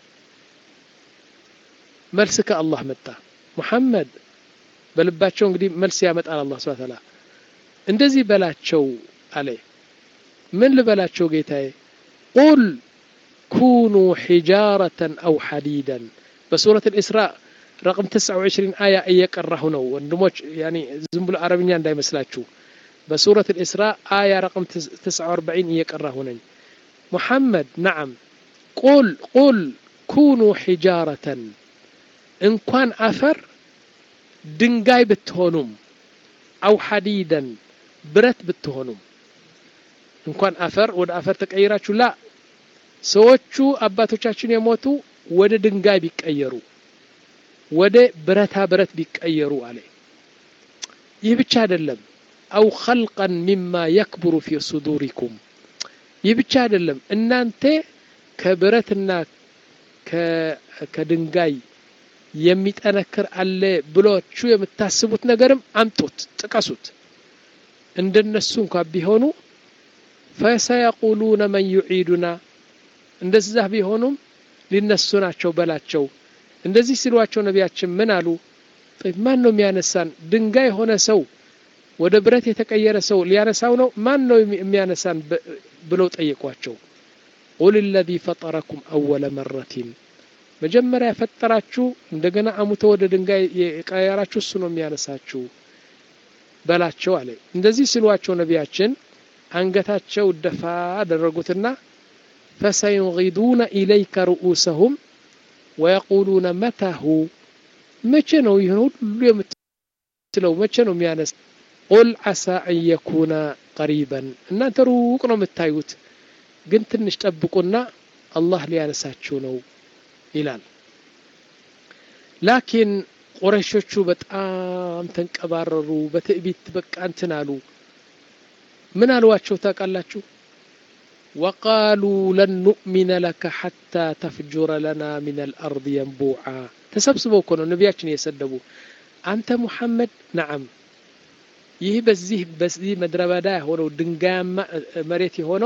መልስ ከአላህ መጣ ሙሐመድ በልባቸው እንግዲህ መልስ ያመጣል አላህ ስብሐ ተዓላ እንደዚህ በላቸው አለ ምን ልበላቸው ጌታዬ ቁል ኩኑ ሒጃረተን አው ሐዲደን በሱረት الإسراء ረቅም 29 አያ እየቀራሁ ነው ወንድሞች ያኒ ዝም ብሎ አረብኛ እንዳይመስላችሁ በሱረት الإسراء አያ ረቅም 49 እየቀራሁ ነኝ ሙሐመድ ነዓም ቁል ቁል ኩኑ ሒጃረተን እንኳን አፈር ድንጋይ ብትሆኑም አው ሐዲደን ብረት ብትሆኑም እንኳን አፈር ወደ አፈር ተቀይራችሁ ላ ሰዎቹ አባቶቻችን የሞቱ ወደ ድንጋይ ቢቀየሩ ወደ ብረታ ብረት ቢቀየሩ አለ ይህ ብቻ አይደለም አው ኸልቀን ሚማ የክብሩ ፊ ሱዱሪኩም ይህ ብቻ አይደለም እናንተ ከብረትና ከድንጋይ የሚጠነክር አለ ብሎቹ የምታስቡት ነገርም አምጡት ጥቀሱት እንደነሱ እንኳ ቢሆኑ ፈሰየቁሉነ መን ዩዒዱና እንደዛ ቢሆኑም ሊነሱ ናቸው በላቸው እንደዚህ ሲሏቸው ነቢያችን ምን አሉ ማን ነው የሚያነሳን ድንጋይ የሆነ ሰው ወደ ብረት የተቀየረ ሰው ሊያነሳው ነው ማን ነው የሚያነሳን ብለው ጠየቋቸው ቁል ለዚ ፈጠረኩም አወለ መረቲን መጀመሪያ የፈጠራችሁ እንደገና አሙቶ ወደ ድንጋይ የቀየራችሁ እሱ ነው የሚያነሳችሁ በላቸው አለ እንደዚህ ሲሏቸው ነቢያችን አንገታቸው ደፋ አደረጉትና ፈሰዩጊዱነ ኢለይከ ርኡሰሁም ወየቁሉነ መታሁ መቼ ነው ይህን ሁሉ የምትለው መቼ ነው የሚያነስ ቁል ዓሳ አን የኩነ ቀሪበን እናንተ ሩቅ ነው የምታዩት ግን ትንሽ ጠብቁና አላህ ሊያነሳችሁ ነው ይላል ላኪን ቁረሾቹ በጣም ተንቀባረሩ በትዕቢት በቃ እንትን አሉ ምን አልዋቸው ታውቃላችሁ ወቃሉ ለን ኑእሚነ ለከ ሐታ ተፍጁረ ለና ምን አልአርድ የንቡዓ ተሰብስበው እኮ ነው ነቢያችን እየሰደቡ አንተ ሙሐመድ ነዓም ይህ በዚህ በዚህ ምድረ በዳ የሆነው ድንጋያማ መሬት የሆነው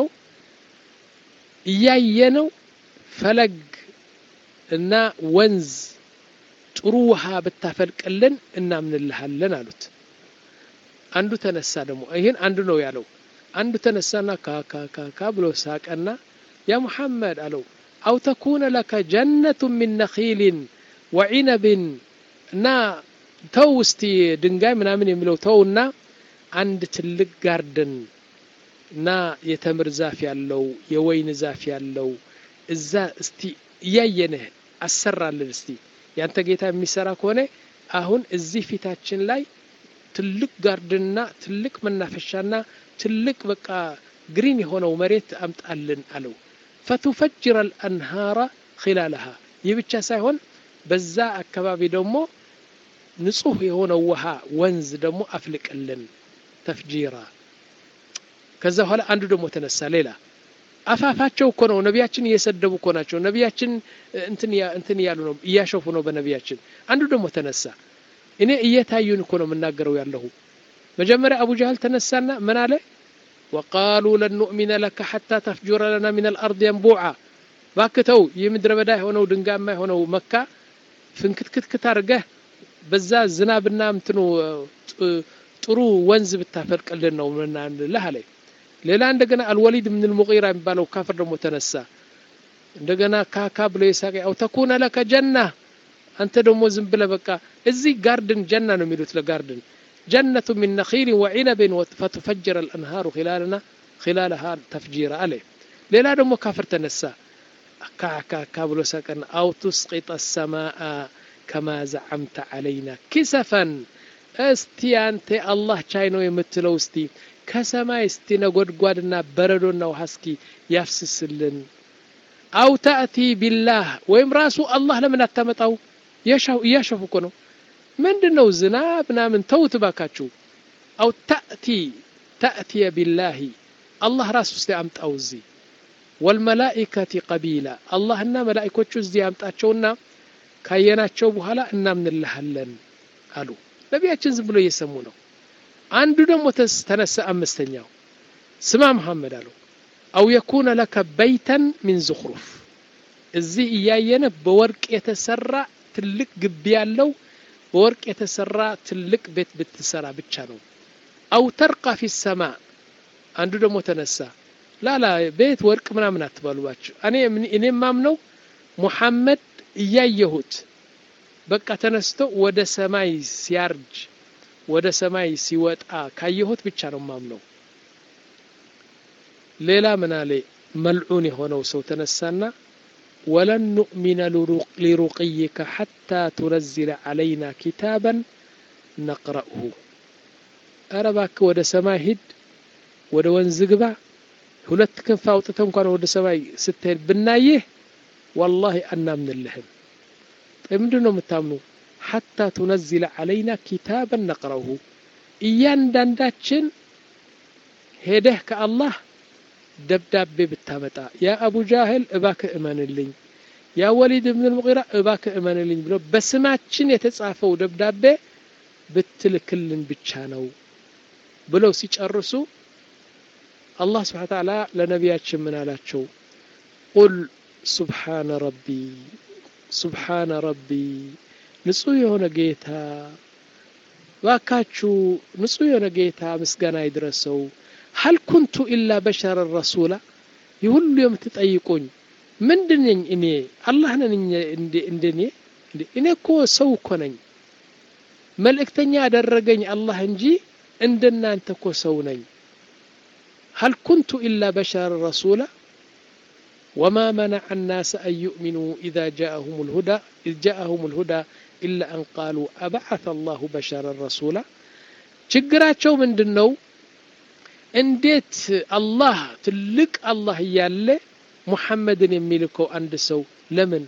እያየነው ፈለግ እና ወንዝ ጥሩ ውሃ ብታፈልቅልን እናምንልሃለን አሉት አንዱ ተነሳ ደግሞ ይህን አንዱ ነው ያለው አንዱ ተነሳና ካካካካ ብሎ ሳቀና ያ ሙሐመድ አለው አው ተኩነ ለከ ጀነቱ ሚን ነኺልን ወዒነብን እና ተው እስቲ ድንጋይ ምናምን የሚለው ተውና አንድ ትልቅ ጋርደን እና የተምር ዛፍ ያለው የወይን ዛፍ ያለው እዛ እስቲ እያየንህ አሰራልን እስቲ ያንተ ጌታ የሚሰራ ከሆነ አሁን እዚህ ፊታችን ላይ ትልቅ ጋርድንና ትልቅ መናፈሻና ትልቅ በቃ ግሪን የሆነው መሬት አምጣልን አለው ፈቱፈጅረ አልአንሃራ ኺላለሃ ይህ ብቻ ሳይሆን በዛ አካባቢ ደግሞ ንጹህ የሆነው ውሃ ወንዝ ደግሞ አፍልቅልን ተፍጂራ ከዛ በኋላ አንዱ ደግሞ ተነሳ ሌላ አፋፋቸው እኮ ነው ነቢያችን እየሰደቡ እኮ ናቸው ነቢያችን እንትን እያሉ ነው እያሸፉ ነው በነቢያችን አንዱ ደግሞ ተነሳ እኔ እየታዩን እኮ ነው የምናገረው ያለሁ መጀመሪያ አቡ ጃህል ተነሳና ምን አለ ወቃሉ ለን ኑእሚነ ለከ ሐታ ተፍጁረ ለና ምን አልአርድ የንቡዓ ባክተው የምድረ በዳ የሆነው ድንጋማ የሆነው መካ ፍንክትክትክት አድርገህ በዛ ዝናብና ምትኑ ጥሩ ወንዝ ብታፈልቅልን ነው ምናልህ አለ ሌላ እንደገና አልወሊድ ምን ልሙቂራ የሚባለው ካፍር ደግሞ ተነሳ እንደገና ካካ ብሎ የሳቀ አው ተኩነ ለከ ጀና አንተ ደግሞ ዝም ብለ በቃ እዚህ ጋርድን ጀና ነው የሚሉት ለጋርድን ጀነቱ ሚን ነኺል ወዒነብን ፈቱፈጅረ አልአንሃሩ ኺላለና ኺላለሃ ተፍጂራ አለ ሌላ ደግሞ ካፍር ተነሳ ካካካ ብሎ ሳቀና አው ቱስቂጠ ሰማአ ከማ ዘዓምተ ዓለይና ኪሰፈን እስቲ አንተ አላህ ቻይ ነው የምትለው እስቲ ከሰማይ እስቲ ነጎድጓድና በረዶና ውሃ እስኪ ያፍስስልን አው ተእቲ ቢላህ ወይም ራሱ አላህ ለምን አታመጣው እያሸፉ እኮ ነው ምንድን ነው ዝናብ ምናምን ተውት ባካችሁ አው ተእቲ ተእትየ ቢላሂ አላህ ራሱ እስቲ አምጣው እዚህ ወልመላኢከቲ ቀቢላ አላህና መላኢኮቹ እዚህ ያምጣቸውና ካየናቸው በኋላ እናምንልሃለን አሉ ነቢያችን ዝም ብሎ እየሰሙ ነው አንዱ ደግሞ ተነሳ አምስተኛው ስማ መሐመድ አለው አው የኩነ ለከ በይተን ሚን ዝኽሩፍ እዚህ እያየነ በወርቅ የተሰራ ትልቅ ግቢ ያለው በወርቅ የተሰራ ትልቅ ቤት ብትሰራ ብቻ ነው አው ተርቃ ፊ ሰማ አንዱ ደግሞ ተነሳ ላላ ቤት ወርቅ ምናምን አትበሉባቸው እኔ እኔ ማምነው ሙሐመድ እያየሁት በቃ ተነስቶ ወደ ሰማይ ሲያርጅ ወደ ሰማይ ሲወጣ ካየሁት ብቻ ነው ማምነው ሌላ ምን አለ መልዑን የሆነው ሰው ተነሳና ወለን ኑእሚነ ሊሩቅይከ ሐታ ቱነዝለ ዓለይና ኪታበን ነቅረእሁ አረ እባክህ ወደ ሰማይ ሂድ ወደ ወንዝ ግባ ሁለት ክንፍ አውጥተ እንኳን ወደ ሰማይ ስትሄድ ብናይህ ወላሂ አናምንልህም ምንድን ነው የምታምኑ ሐታ ቱነዝለ ዓለይና ኪታበን ነቅረውሁ እያንዳንዳችን ሄደህ ከአላህ ደብዳቤ ብታመጣ ያ አቡ ጃህል እባክህ እመንልኝ ያ ወሊድ ብን ልሙቂራ እባክህ እመንልኝ ብሎ በስማችን የተጻፈው ደብዳቤ ብትልክልን ብቻ ነው ብለው ሲጨርሱ አላህ ስብሓን ተዓላ ለነቢያችን ምን አላቸው ቁል ሱብሓነ ረቢ ሱብሓነ ረቢ ንጹህ የሆነ ጌታ ባካችሁ ንጹህ የሆነ ጌታ ምስጋና ይድረሰው ሀል ኩንቱ ኢላ በሸረ ረሱላ ይህ ሁሉ የምትጠይቁኝ ምንድን ነኝ እኔ አላህ ነን እንደኔ እኔ እኮ ሰው እኮ ነኝ መልእክተኛ ያደረገኝ አላህ እንጂ እንደናንተ እኮ ሰው ነኝ هل كنت إلا بشر رسولا وما منع الناس أن يؤمنوا إذا جاءهم الهدى إذ جاءهم الهدى إلا أن قالوا أبعث الله بشرا رسولا ችግራቸው ምንድን ነው እንዴት አላህ ትልቅ አላህ እያለ ሙሐመድን የሚልከው አንድ ሰው ለምን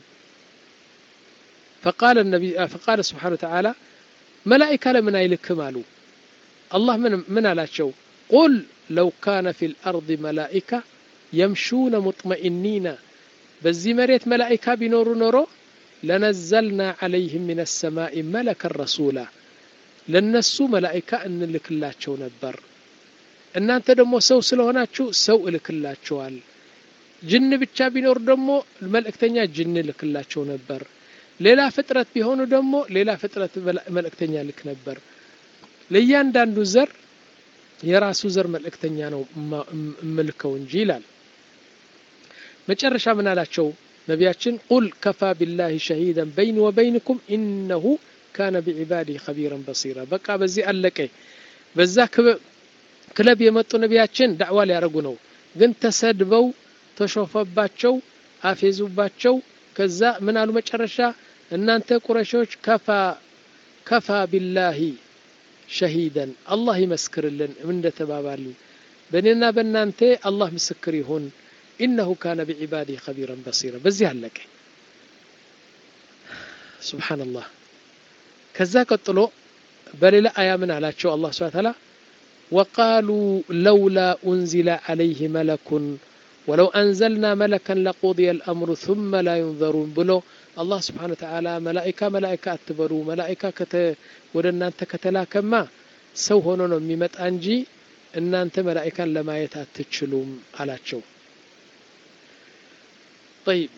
فقال النبي فقال سبحانه وتعالى ملائكة لمن አይልክም አሉ አላህ ምን ምን አላቸው قل لو كان في الأرض ملائكة يمشون مطمئنين بزي مريت ملائكة بنور نورو لنزلنا عليهم من السماء ملكا رسولا لنسو ملائكة أن لكلاتشو نبر እናንተ ደግሞ ሰው ስለሆናችሁ ሰው እልክላችኋል ጅን ብቻ ቢኖር ደግሞ መልእክተኛ ጅን እልክላቸው ነበር ሌላ ፍጥረት ቢሆኑ ደግሞ ሌላ ፍጥረት መልእክተኛ ልክ ነበር ለእያንዳንዱ ዘር የራሱ ዘር መልእክተኛ ነው እምልከው እንጂ ይላል መጨረሻ ምን አላቸው ነቢያችን ቁል ከፋ ቢላህ ሸሂደን በይኒ ወበይንኩም ኢነሁ ካነ ቢዕባዲህ ከቢረን በሲራ በቃ በዚህ አለቀ በዛ ክለብ የመጡ ነቢያችን ዳዕዋ ሊያደርጉ ነው ግን ተሰድበው ተሾፈባቸው አፌዙባቸው ከዛ ምን አሉ መጨረሻ እናንተ ቁረሾች ከፋ ከፋ ቢላሂ ሸሂደን አላህ ይመስክርልን እንደተባባልን በእኔና በእናንተ አላህ ምስክር ይሁን ኢነሁ ካነ ቢዕባዲህ ከቢረን በሲራ በዚህ አለቀ ስብሓንላህ ከዛ ቀጥሎ በሌላ አያ ምን አላቸው አላህ ስብሓ ተዓላ وقالوا لولا أنزل عليه ملك ولو أنزلنا ملكا لقضي الأمر ثم لا ينظرون بلو الله سبحانه وتعالى ملائكة ملائكة أتبروا ملائكة كت ودنا أنت كتلاكما سو هونو ميمت أنجي إن أنت ملائكة لما يتأتشلوم على شو طيب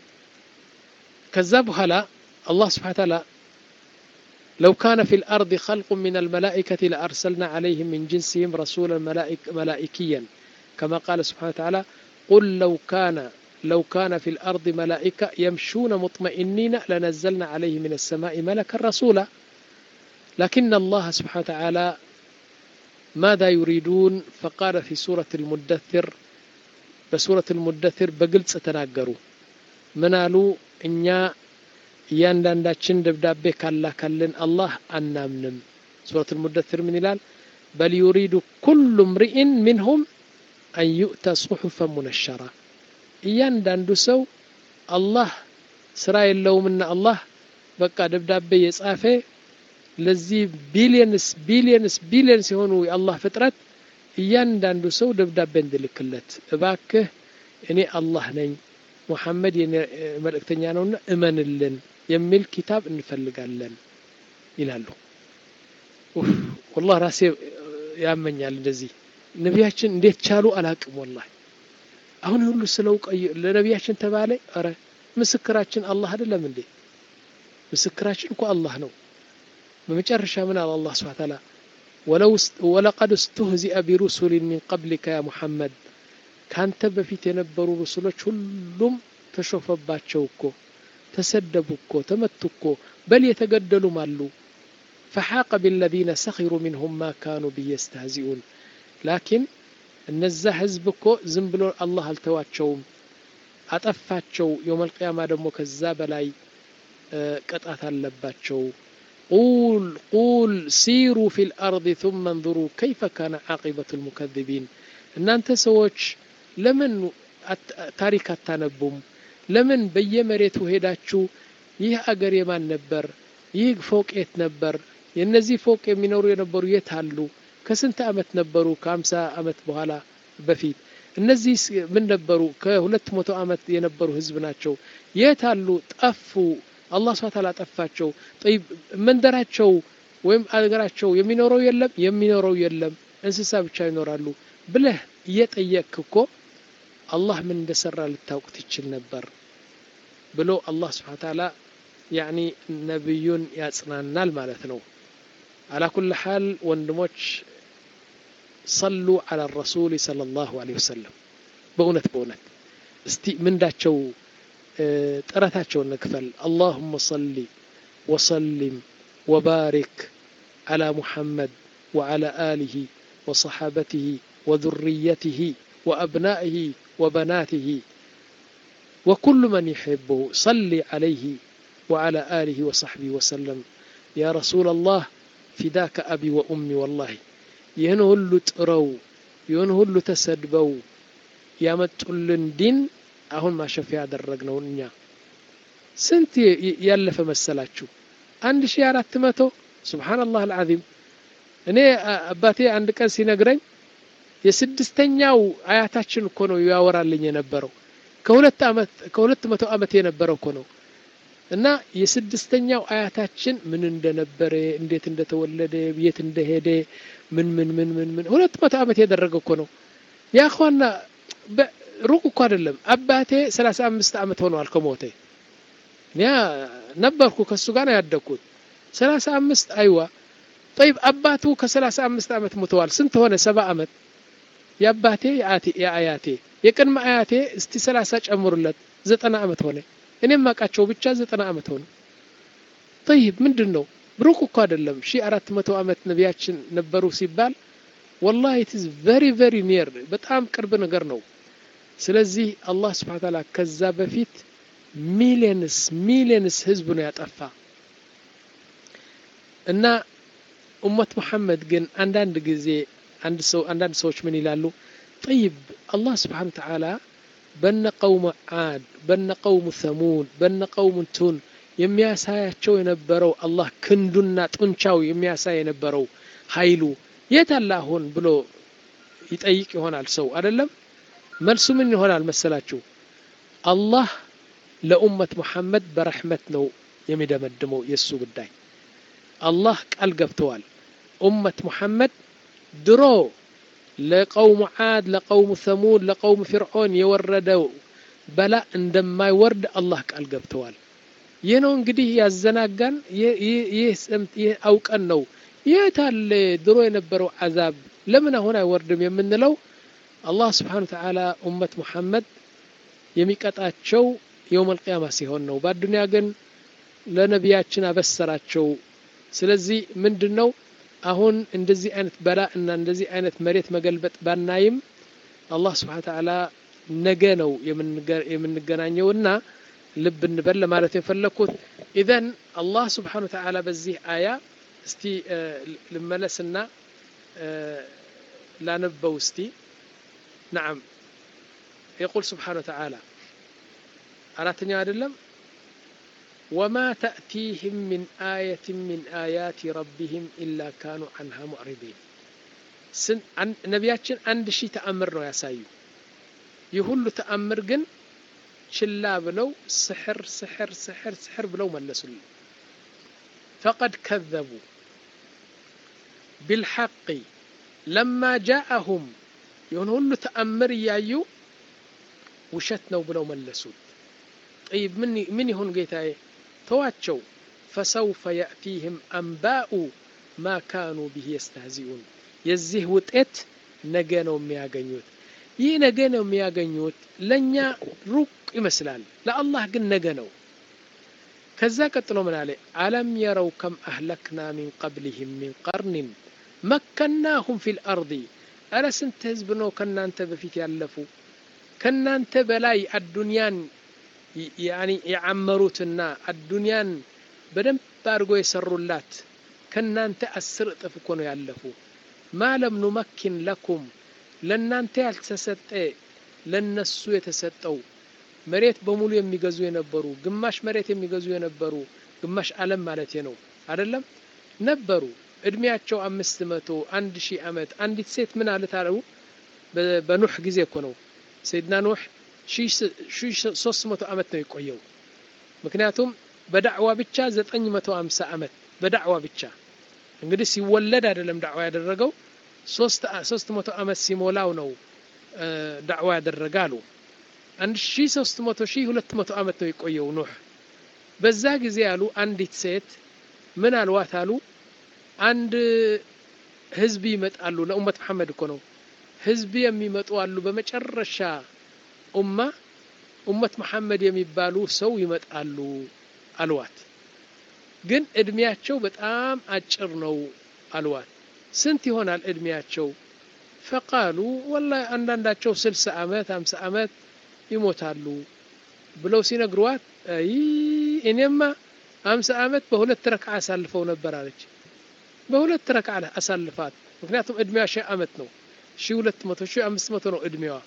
كذاب هلا الله سبحانه وتعالى لو كان في الأرض خلق من الملائكة لأرسلنا عليهم من جنسهم رسولا ملائك ملائكيا كما قال سبحانه وتعالى قل لو كان لو كان في الأرض ملائكة يمشون مطمئنين لنزلنا عليه من السماء ملكا رسولا لكن الله سبحانه وتعالى ماذا يريدون فقال في سورة المدثر بسورة المدثر بقلت ستناقروا منالوا إن እያንዳንዳችን ደብዳቤ ካላከልን አላህ አናምንም ሱረት ልሙደትር ምን ይላል በል ዩሪዱ ኩሉ ምርኢን ሚንሁም አን ዩእተ ጽሑፈ ሙነሸራ እያንዳንዱ ሰው አላህ ስራ የለውምና አላህ በቃ ደብዳቤ የጻፈ ለዚህ ቢሊየንስ ቢሊየንስ ቢሊየንስ የሆኑ የአላህ ፍጥረት እያንዳንዱ ሰው ደብዳቤ እንድልክለት እባክህ እኔ አላህ ነኝ ሙሐመድ የኔ መልእክተኛ ነውና እመንልን የሚል ኪታብ እንፈልጋለን ይላሉ ወላህ ራሴ ያመኛል እንደዚህ ነቢያችን እንዴት ቻሉ አላቅም ወላሂ አሁን ሁሉ ስለው ቀይ ለነቢያችን ተባለ ኧረ ምስክራችን አላህ አይደለም እንዴ ምስክራችን እኮ አላህ ነው በመጨረሻ ምን አለ አላህ ስብሐ ተዓላ ወለቀድ እስተህዚአ ቢሩሱሊን ሚን ቀብሊከ ያ ሙሐመድ ካንተ በፊት የነበሩ ሩሱሎች ሁሉም ተሾፈባቸው እኮ ተሰደቡ እኮ ተመቱ እኮ በል የተገደሉም አሉ ፈሓቀ ቢለዚነ ሰኺሩ ሚንሁም ማ ካኑ ብዬ የስተህዚኡን ላኪን እነዛ ህዝብ እኮ ዝም ብሎ አላህ አልተዋቸውም አጠፋቸው የውመል ቅያማ ደግሞ ከዛ በላይ ቅጣት አለባቸው ቁል ቁል ሲሩ ፊ ልአርض ثم انظروا كيف كان عاقبة المكذبين እናንተ ሰዎች ለምን ታሪክ አታነቡም ለምን በየመሬቱ ሄዳችሁ ይህ አገር የማን ነበር ይህ ፎቅ የት ነበር የእነዚህ ፎቅ የሚኖሩ የነበሩ የት አሉ ከስንት አመት ነበሩ ከአምሳ አመት በኋላ በፊት እነዚህ ምን ነበሩ ከሁለት መቶ አመት የነበሩ ህዝብ ናቸው የት አሉ ጠፉ አላህ ስብሐ ተዓላ ጠፋቸው ጠይብ መንደራቸው ወይም አገራቸው የሚኖረው የለም የሚኖረው የለም እንስሳ ብቻ ይኖራሉ ብለህ እየጠየቅክ እኮ አላህ ምን እንደሰራ ልታውቅ ትችል ነበር ብሎ አላህ ስብሐ ተዓላ ያኒ ነቢዩን ያጽናናል ማለት ነው አላ ኩል ሓል ወንድሞች ሰሉ አላ ረሱል صለ ላሁ ለ ወሰለም በእውነት በእውነት እስቲ ምንዳቸው ጥረታቸውን ንክፈል አላሁመ ሰሊ ወሰሊም ወባሪክ አላ ሙሐመድ ወዓላ አሊህ ወሰሓበትህ وذريته وأبنائه وبناته وكل من يحبه صل عليه وعلى آله وصحبه وسلم يا رسول الله فداك أبي وأمي والله يهنه اللي تقروا يهنه اللي تسدبوا يا متقلن دين أهون ما شف ያደረግነው እኛ ስንት ያለፈ መሰላችሁ አንድ ሺህ አራት መቶ ሱብሓነላህ አልዓዚም እኔ አባቴ አንድ ቀን ሲነግረኝ የስድስተኛው አያታችን እኮ ነው ያወራልኝ የነበረው ከሁለት ዓመት ከሁለት መቶ ዓመት የነበረው እኮ ነው እና የስድስተኛው አያታችን ምን እንደነበረ እንዴት እንደተወለደ የት እንደሄደ ምን ምን ምን ምን ምን ሁለት መቶ ዓመት ያደረገ እኮ ነው ያ ኸዋና ሩቅ እኮ አይደለም አባቴ ሰላሳ አምስት ዓመት ሆነዋል ከሞተ ያ ነበርኩ ከሱ ጋር ነው ያደግኩት ሰላሳ አምስት አይዋ ጠይብ አባቱ ከሰላሳ አምስት ዓመት ሙተዋል ስንት ሆነ ሰባ ዓመት የአባቴ የአያቴ የቅድመ አያቴ እስቲ ሰላሳ ጨምሩለት ዘጠና ዓመት ሆነ እኔም ማቃቸው ብቻ ዘጠና ዓመት ሆነ ጠይብ ምንድን ነው ሩቅ እኮ አይደለም ሺ አራት መቶ ዓመት ነቢያችን ነበሩ ሲባል ወላሂ ኢትዝ ቨሪ ቨሪ ኒር በጣም ቅርብ ነገር ነው ስለዚህ አላህ ስብሓን ታላ ከዛ በፊት ሚሊየንስ ሚሊየንስ ህዝብ ነው ያጠፋ እና ኡመት መሐመድ ግን አንዳንድ ጊዜ አንድ ሰው አንዳንድ ሰዎች ምን ይላሉ ጠይብ አላህ ስብሓን ተዓላ በነ ቀውም ዓድ በነ ቀውም ሰሙድ በነ ቀውም እንቱን የሚያሳያቸው የነበረው አላህ ክንዱና ጡንቻው የሚያሳይ የነበረው ኃይሉ የት አለ አሁን ብሎ ይጠይቅ ይሆናል ሰው አይደለም መልሱ ምን ይሆናል መሰላችሁ አላህ ለኡመት ሙሐመድ በረሕመት ነው የሚደመድመው የእሱ ጉዳይ አላህ ቃል ገብተዋል ኡመት ሙሐመድ ድሮ ለቀውሙ ዓድ ለቀውሙ ሰሙድ ለቀውሙ ፊርዖን የወረደው በላ እንደማይወርድ አላህ ቃል ገብተዋል ይህ ነው እንግዲህ ያዘናጋን ይህ አውቀን ነው የት አለ ድሮ የነበረው አዛብ ለምን አሁን አይወርድም የምንለው አላህ ስብሓን ተዓላ ኡመት ሙሐመድ የሚቀጣቸው የውም አልቅያማ ሲሆን ነው በአዱንያ ግን ለነቢያችን አበሰራቸው ስለዚህ ምንድን ነው አሁን እንደዚህ አይነት በላ እና እንደዚህ አይነት መሬት መገልበጥ ባናይም አላህ ስብሓን ተዓላ ነገ ነው የምንገናኘውና ልብ እንበል ለማለት የፈለግኩት ኢዘን አላህ ስብሓን ተዓላ በዚህ አያ እስቲ ልመለስና ላነበው እስቲ ነዓም የቁል ስብሓን ተዓላ አራተኛው አይደለም ወማ ተእቲህም ምን አየት ምን አያት ረቢህም ኢላ ካኑ አንሃ ሙዕሪቢን ነቢያችን አንድ ሺህ ተአምር ነው ያሳዩ ይህ ሁሉ ተአምር ግን ችላ ብለው ስሕር ስሕር ስሕር ስሕር ብለው መለሱልን ፈቀድ ከዘቡ ቢልሐቂ ለማ ጃአሁም የሆነ ሁሉ ተአምር እያዩ ውሸት ነው ብለው መለሱት ጠይብ ምን ይሁን ጌታዬ ተዋቸው ፈሰውፈ የእቲህም አንባኡ ማ ካኑ ብህ የስተህዚኡን የዚህ ውጤት ነገ ነው የሚያገኙት ይህ ነገ ነው የሚያገኙት ለእኛ ሩቅ ይመስላል ለአላህ ግን ነገ ነው ከዛ ቀጥሎ ምን አለ አለም የረው ከም አህለክና ሚን ቀብልህም ሚን ቀርንን መከናሁም ፊ ልአርض አረ ስንት ህዝብ ነው ከእናንተ በፊት ያለፉ ከእናንተ በላይ አዱንያን የዓመሩትና አዱንያን በደንብ አድርጎ የሰሩላት ከእናንተ አስር እጥፍ እኮ ነው ያለፉ ማለም ኑመኪን ለኩም ለእናንተ ያልተሰጠ ለነሱ የተሰጠው መሬት በሙሉ የሚገዙ የነበሩ ግማሽ መሬት የሚገዙ የነበሩ ግማሽ ዓለም ማለት ነው አይደለም ነበሩ እድሜያቸው አምስት መቶ አንድ ሺህ ዓመት አንዲት ሴት ምን አለት አለው በኑሕ ጊዜ እኮ ነው ሰይድና ኑሕ ሺህ ሶስት መቶ ዓመት ነው የቆየው ምክንያቱም በዳዕዋ ብቻ ዘጠኝ መቶ አምሳ ዓመት በዳዕዋ ብቻ እንግዲህ ሲወለድ አይደለም ዳዕዋ ያደረገው ሶስት መቶ ዓመት ሲሞላው ነው ዳዕዋ ያደረገ አሉ አንድ ሺ ሶስት መቶ ሺ ሁለት መቶ ዓመት ነው የቆየው ኑሕ በዛ ጊዜ አሉ አንዲት ሴት ምን አልዋት አሉ አንድ ህዝብ ይመጣሉ ለኡመት መሐመድ እኮ ነው ህዝብ የሚመጡ አሉ በመጨረሻ ኡማ ኡመት መሐመድ የሚባሉ ሰው ይመጣሉ አልዋት ግን እድሜያቸው በጣም አጭር ነው አልዋት ስንት ይሆናል እድሜያቸው ፈቃሉ ወላ አንዳንዳቸው ስልሳ ዓመት አምሳ ዓመት ይሞታሉ ብለው ሲነግሯት አይ እኔማ አምሳ ዓመት በሁለት ረክዓ አሳልፈው ነበር አለች በሁለት ረክዓ አሳልፋት ምክንያቱም እድሜዋ ሺህ ዓመት ነው ሺህ ሁለት መቶ ሺህ አምስት መቶ ነው እድሜዋ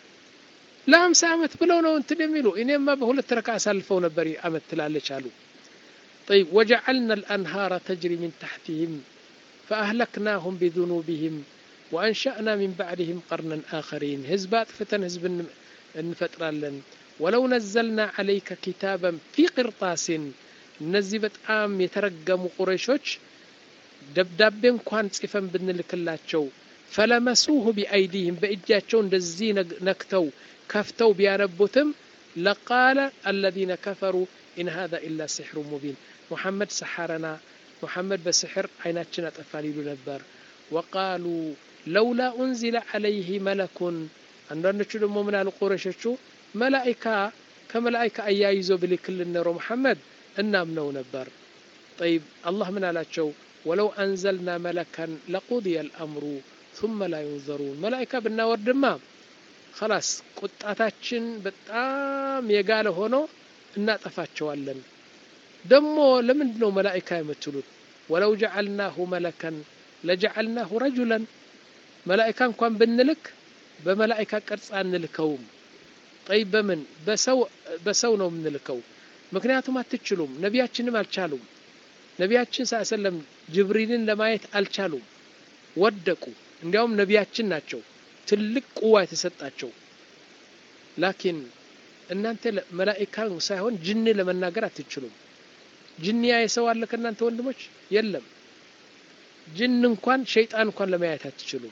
ለአምሳ ዓመት ብለው ነው እንትን የሚሉ እኔማ በሁለት ረክዓ አሳልፈው ነበር ዓመት ትላለች አሉ طيب وجعلنا الأنهار تجري من تحتهم فأهلكناهم بذنوبهم وأنشأنا من بعدهم قرنا آخرين هزبات فتن هزب እንፈጥራለን ወለው ነዘልና አለይከ ኪታበን ፊ ቅርጣሲን እነዚህ በጣም የተረገሙ ቁረይሾች ደብዳቤ እንኳን ጽፈን ብንልክላቸው ፈለመሱሁ ቢአይዲህም በእጃቸው እንደዚህ ነክተው ከፍተው ቢያነቡትም ለቃለ አለዚነ ከፈሩ ኢን ሃذا ኢላ ሲሕሩ ሙቢን ሙሐመድ ሰሐረና ሙሐመድ በስሕር አይናችን አጠፋን ይሉ ነበር ወቃሉ ለውላ ኡንዚለ ዓለይህ መለኩን አንዳንዶቹ ደግሞ ምን አሉ ቁረሾቹ መላኢካ ከመላኢካ አያይዞ ብልክልን ኖሮ መሐመድ እናምነው ነበር ጠይብ አላህ ምን አላቸው ወለው አንዘልና መለከን ለቁድየ ልአምሩ ثم لا ينظرون መላኢካ ብናወርድማ خلاص ቁጣታችን በጣም የጋለ ሆኖ እናጠፋቸዋለን ደግሞ ለምንድን ነው መላኢካ የምትሉት ወለው ጀዓልናሁ መለከን ለጀዓልናሁ ረጁለን መላኢካ እንኳን ብንልክ በመላኢካ ቅርጽ አንልከውም ጠይ በምን በሰው ነው የምንልከው ምክንያቱም አትችሉም ነቢያችንም አልቻሉም ነቢያችን ስ ሰለም ጅብሪልን ለማየት አልቻሉም ወደቁ እንዲያውም ነቢያችን ናቸው ትልቅ ቁዋ የተሰጣቸው ላኪን እናንተ መላኢካ ሳይሆን ጅን ለመናገር አትችሉም ጅንያ የሰው አለ ከእናንተ ወንድሞች የለም ጅን እንኳን ሸይጣን እንኳን ለማየት አትችሉም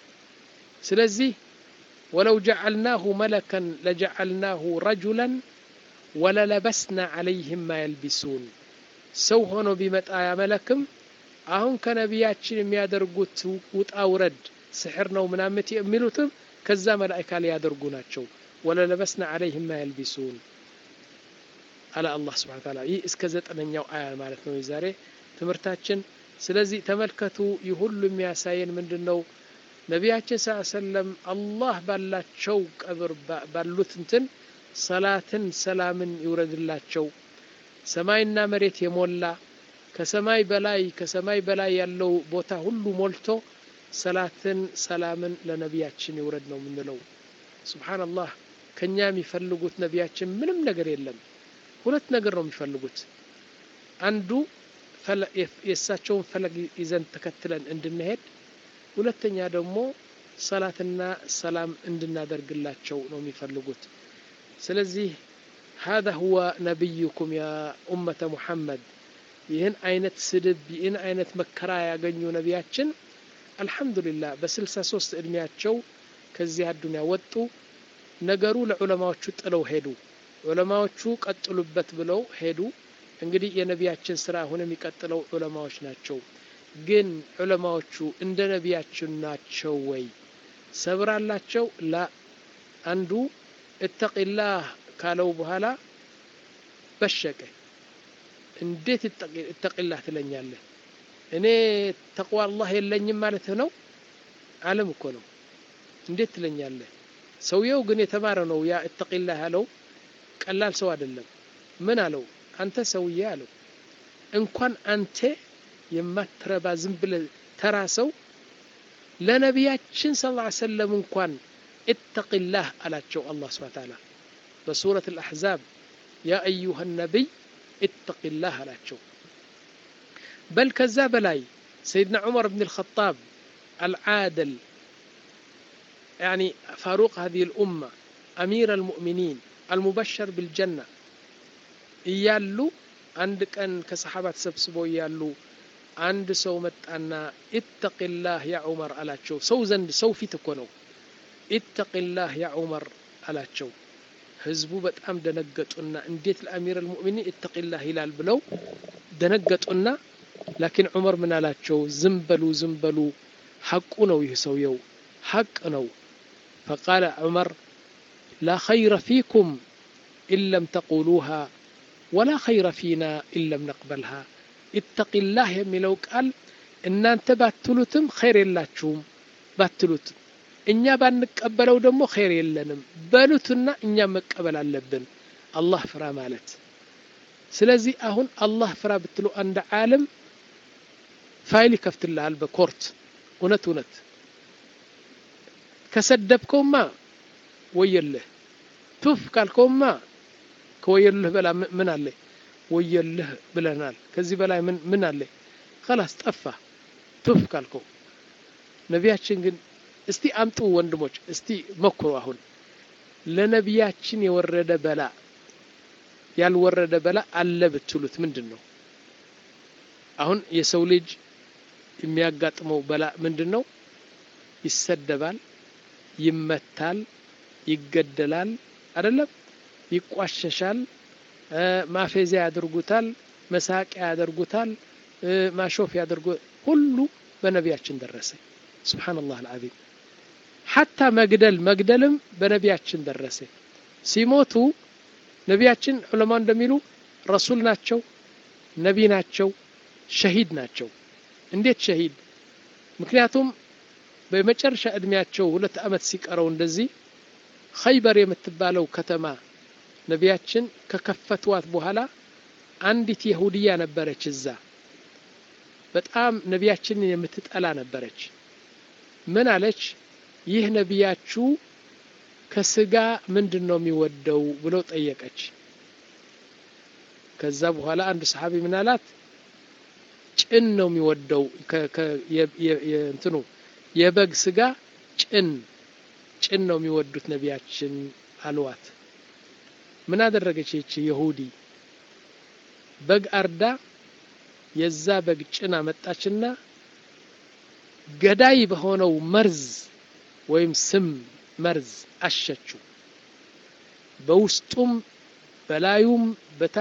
ስለዚህ ወለው ጀዓልናሁ መለከን ለጀዓልናሁ ረጁላን ወለለበስና ዓለይህም ማ የልቢሱን ሰው ሆኖ ቢመጣ ያመለክም አሁን ከነቢያችን የሚያደርጉት ውጣ ውረድ ስሕር ነው ምናምት የሚሉትም ከዛ መላእካ ሊያደርጉ ናቸው ወለለበስና ዓለይህም ማ የልቢሱን አለ አላህ ስብሓን ታላ ይህ እስከ ዘጠነኛው አያ ማለት ነው የዛሬ ትምህርታችን ስለዚህ ተመልከቱ ይህ ሁሉ የሚያሳየን ምንድን ነው ነቢያችን ስ ሰለም አላህ ባላቸው ቀብር ባሉት እንትን ሰላትን ሰላምን ይውረድላቸው ሰማይና መሬት የሞላ ከሰማይ በላይ ከሰማይ በላይ ያለው ቦታ ሁሉ ሞልቶ ሰላትን ሰላምን ለነቢያችን ይውረድ ነው የምንለው ስብሓንላህ ከእኛ የሚፈልጉት ነቢያችን ምንም ነገር የለም ሁለት ነገር ነው የሚፈልጉት አንዱ የእሳቸውን ፈለግ ይዘን ተከትለን እንድንሄድ ሁለተኛ ደግሞ ሰላትና ሰላም እንድናደርግላቸው ነው የሚፈልጉት ስለዚህ هذا هو نبيكم يا أمة محمد ይህን አይነት ስድብ ይህን አይነት መከራ ያገኙ ነቢያችን አልሐምዱሊላህ በስልሳ ሶስት እድሜያቸው ከዚህ አዱንያ ወጡ ነገሩ ለዑለማዎቹ ጥለው ሄዱ ዑለማዎቹ ቀጥሉበት ብለው ሄዱ እንግዲህ የነቢያችን ስራ አሁን የሚቀጥለው ዑለማዎች ናቸው ግን ዑለማዎቹ እንደ ነቢያችን ናቸው ወይ ሰብር አላቸው ላ አንዱ እተቂላህ ካለው በኋላ በሸቀ እንዴት እተቂላህ ትለኛለህ እኔ ተቅዋ አላህ የለኝም ማለት ነው አለም እኮ ነው እንዴት ትለኛለህ ሰውየው ግን የተማረ ነው ያ እተቂላህ ያለው ቀላል ሰው አይደለም ምን አለው አንተ ሰውዬ አለው እንኳን አንተ የማትረባ ዝም ብለ ተራ ሰው ለነቢያችን ስ ሰለም እንኳን اتقላህ አላቸው አላህ ስብሓን ታላ በሱረት الأحزاب ያ أيها النبي اتقላህ አላቸው በል ከዛ በላይ ሰይድና ዑመር ብን الخطاب العادل يعني فاروق هذه الأمة أمير المؤمنين المبشر بالجنة እያሉ አንድ ቀን ከሰሓባ ተሰብስበው እያሉ አንድ ሰው መጣና ኢተቂላህ ያ ዑመር አላቸው ሰው ዘንድ ሰው ፊት እኮ ነው ኢተቂላህ ያ ዑመር አላቸው ህዝቡ በጣም ደነገጡና እንዴት ለአሚር ልሙእሚኒን ኢተቂላህ ይላል ብለው ደነገጡና ላኪን ዑመር ምን አላቸው ዝም በሉ ዝም በሉ ሐቁ ነው ይህ ሰውየው ሐቅ ነው ፈቃለ ዑመር ላ ኸይረ ፊኩም ኢን ለም ተቁሉሃ ወላ ኸይረ ፊና ኢን ለም ነቅበልሃ ኢተቂላህ የሚለው ቃል እናንተ ባትሉትም ኸይር የላችሁም ባትሉትም እኛ ባንቀበለው ደግሞ ኸይር የለንም በሉትና እኛ መቀበል አለብን አላህ ፍራ ማለት ስለዚህ አሁን አላህ ፍራ ብትሉ አንድ ዓለም ፋይል ይከፍትልሃል በኮርት እውነት እውነት ከሰደብከውማ ወየልህ ቱፍ ካልከውማ ከወየልህ በላ ምን አለ ወየልህ ብለናል ከዚህ በላይ ምን ምን አለ ከላስ ጠፋ ቱፍ ካልከው ነቢያችን ግን እስቲ አምጡ ወንድሞች እስቲ መኩሩ አሁን ለነቢያችን የወረደ በላ ያልወረደ በላ አለ ብትሉት ምንድን ነው አሁን የሰው ልጅ የሚያጋጥመው በላ ምንድን ነው ይሰደባል ይመታል ይገደላል አይደለም ይቋሸሻል ማፌዚያ ያደርጉታል መሳቂያ ያደርጉታል ማሾፍ ያደርጉ ሁሉ በነቢያችን ደረሰ ስብሓንላህ አልዓዚም ሐታ መግደል መግደልም በነቢያችን ደረሰ ሲሞቱ ነቢያችን ዑለማ እንደሚሉ ረሱል ናቸው ነቢ ናቸው ሸሂድ ናቸው እንዴት ሸሂድ ምክንያቱም በመጨረሻ እድሜያቸው ሁለት ዓመት ሲቀረው እንደዚህ ኸይበር የምትባለው ከተማ ነቢያችን ከከፈቷት በኋላ አንዲት የሁድያ ነበረች እዛ በጣም ነቢያችንን የምትጠላ ነበረች ምን አለች ይህ ነቢያችሁ ከስጋ ምንድን ነው የሚወደው ብሎ ጠየቀች ከዛ በኋላ አንድ ሰሓቢ ምን አላት ጭን ነው የሚወደው እንትኑ የበግ ስጋ ጭን ጭን ነው የሚወዱት ነቢያችን አልዋት ምን አደረገች ይቺ የሁዲ በግ አርዳ የዛ በግ ጭን አመጣችና ገዳይ በሆነው መርዝ ወይም ስም መርዝ አሸችው በውስጡም በላዩም በታ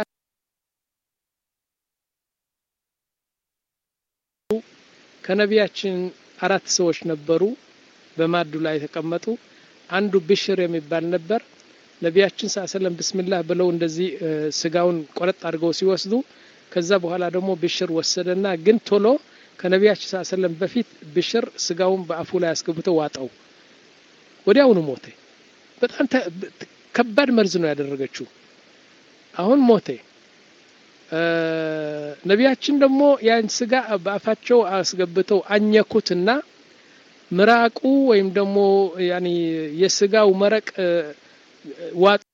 ከነቢያችን አራት ሰዎች ነበሩ በማዱ ላይ የተቀመጡ አንዱ ብሽር የሚባል ነበር ነቢያችን ሰለም ብስሚላህ ብለው እንደዚህ ስጋውን ቆረጥ አድርገው ሲወስዱ ከዛ በኋላ ደግሞ ብሽር ወሰደና ግን ቶሎ ከነቢያችን ሰለም በፊት ብሽር ስጋውን በአፉ ላይ አስገብተው ዋጠው ወዲያውኑ ሞተ በጣም ከባድ መርዝ ነው ያደረገችው አሁን ሞተ ነቢያችን ደግሞ ያን ስጋ በአፋቸው አስገብተው አኘኩትና ምራቁ ወይም ደግሞ ያኒ የስጋው መረቅ ዋጥ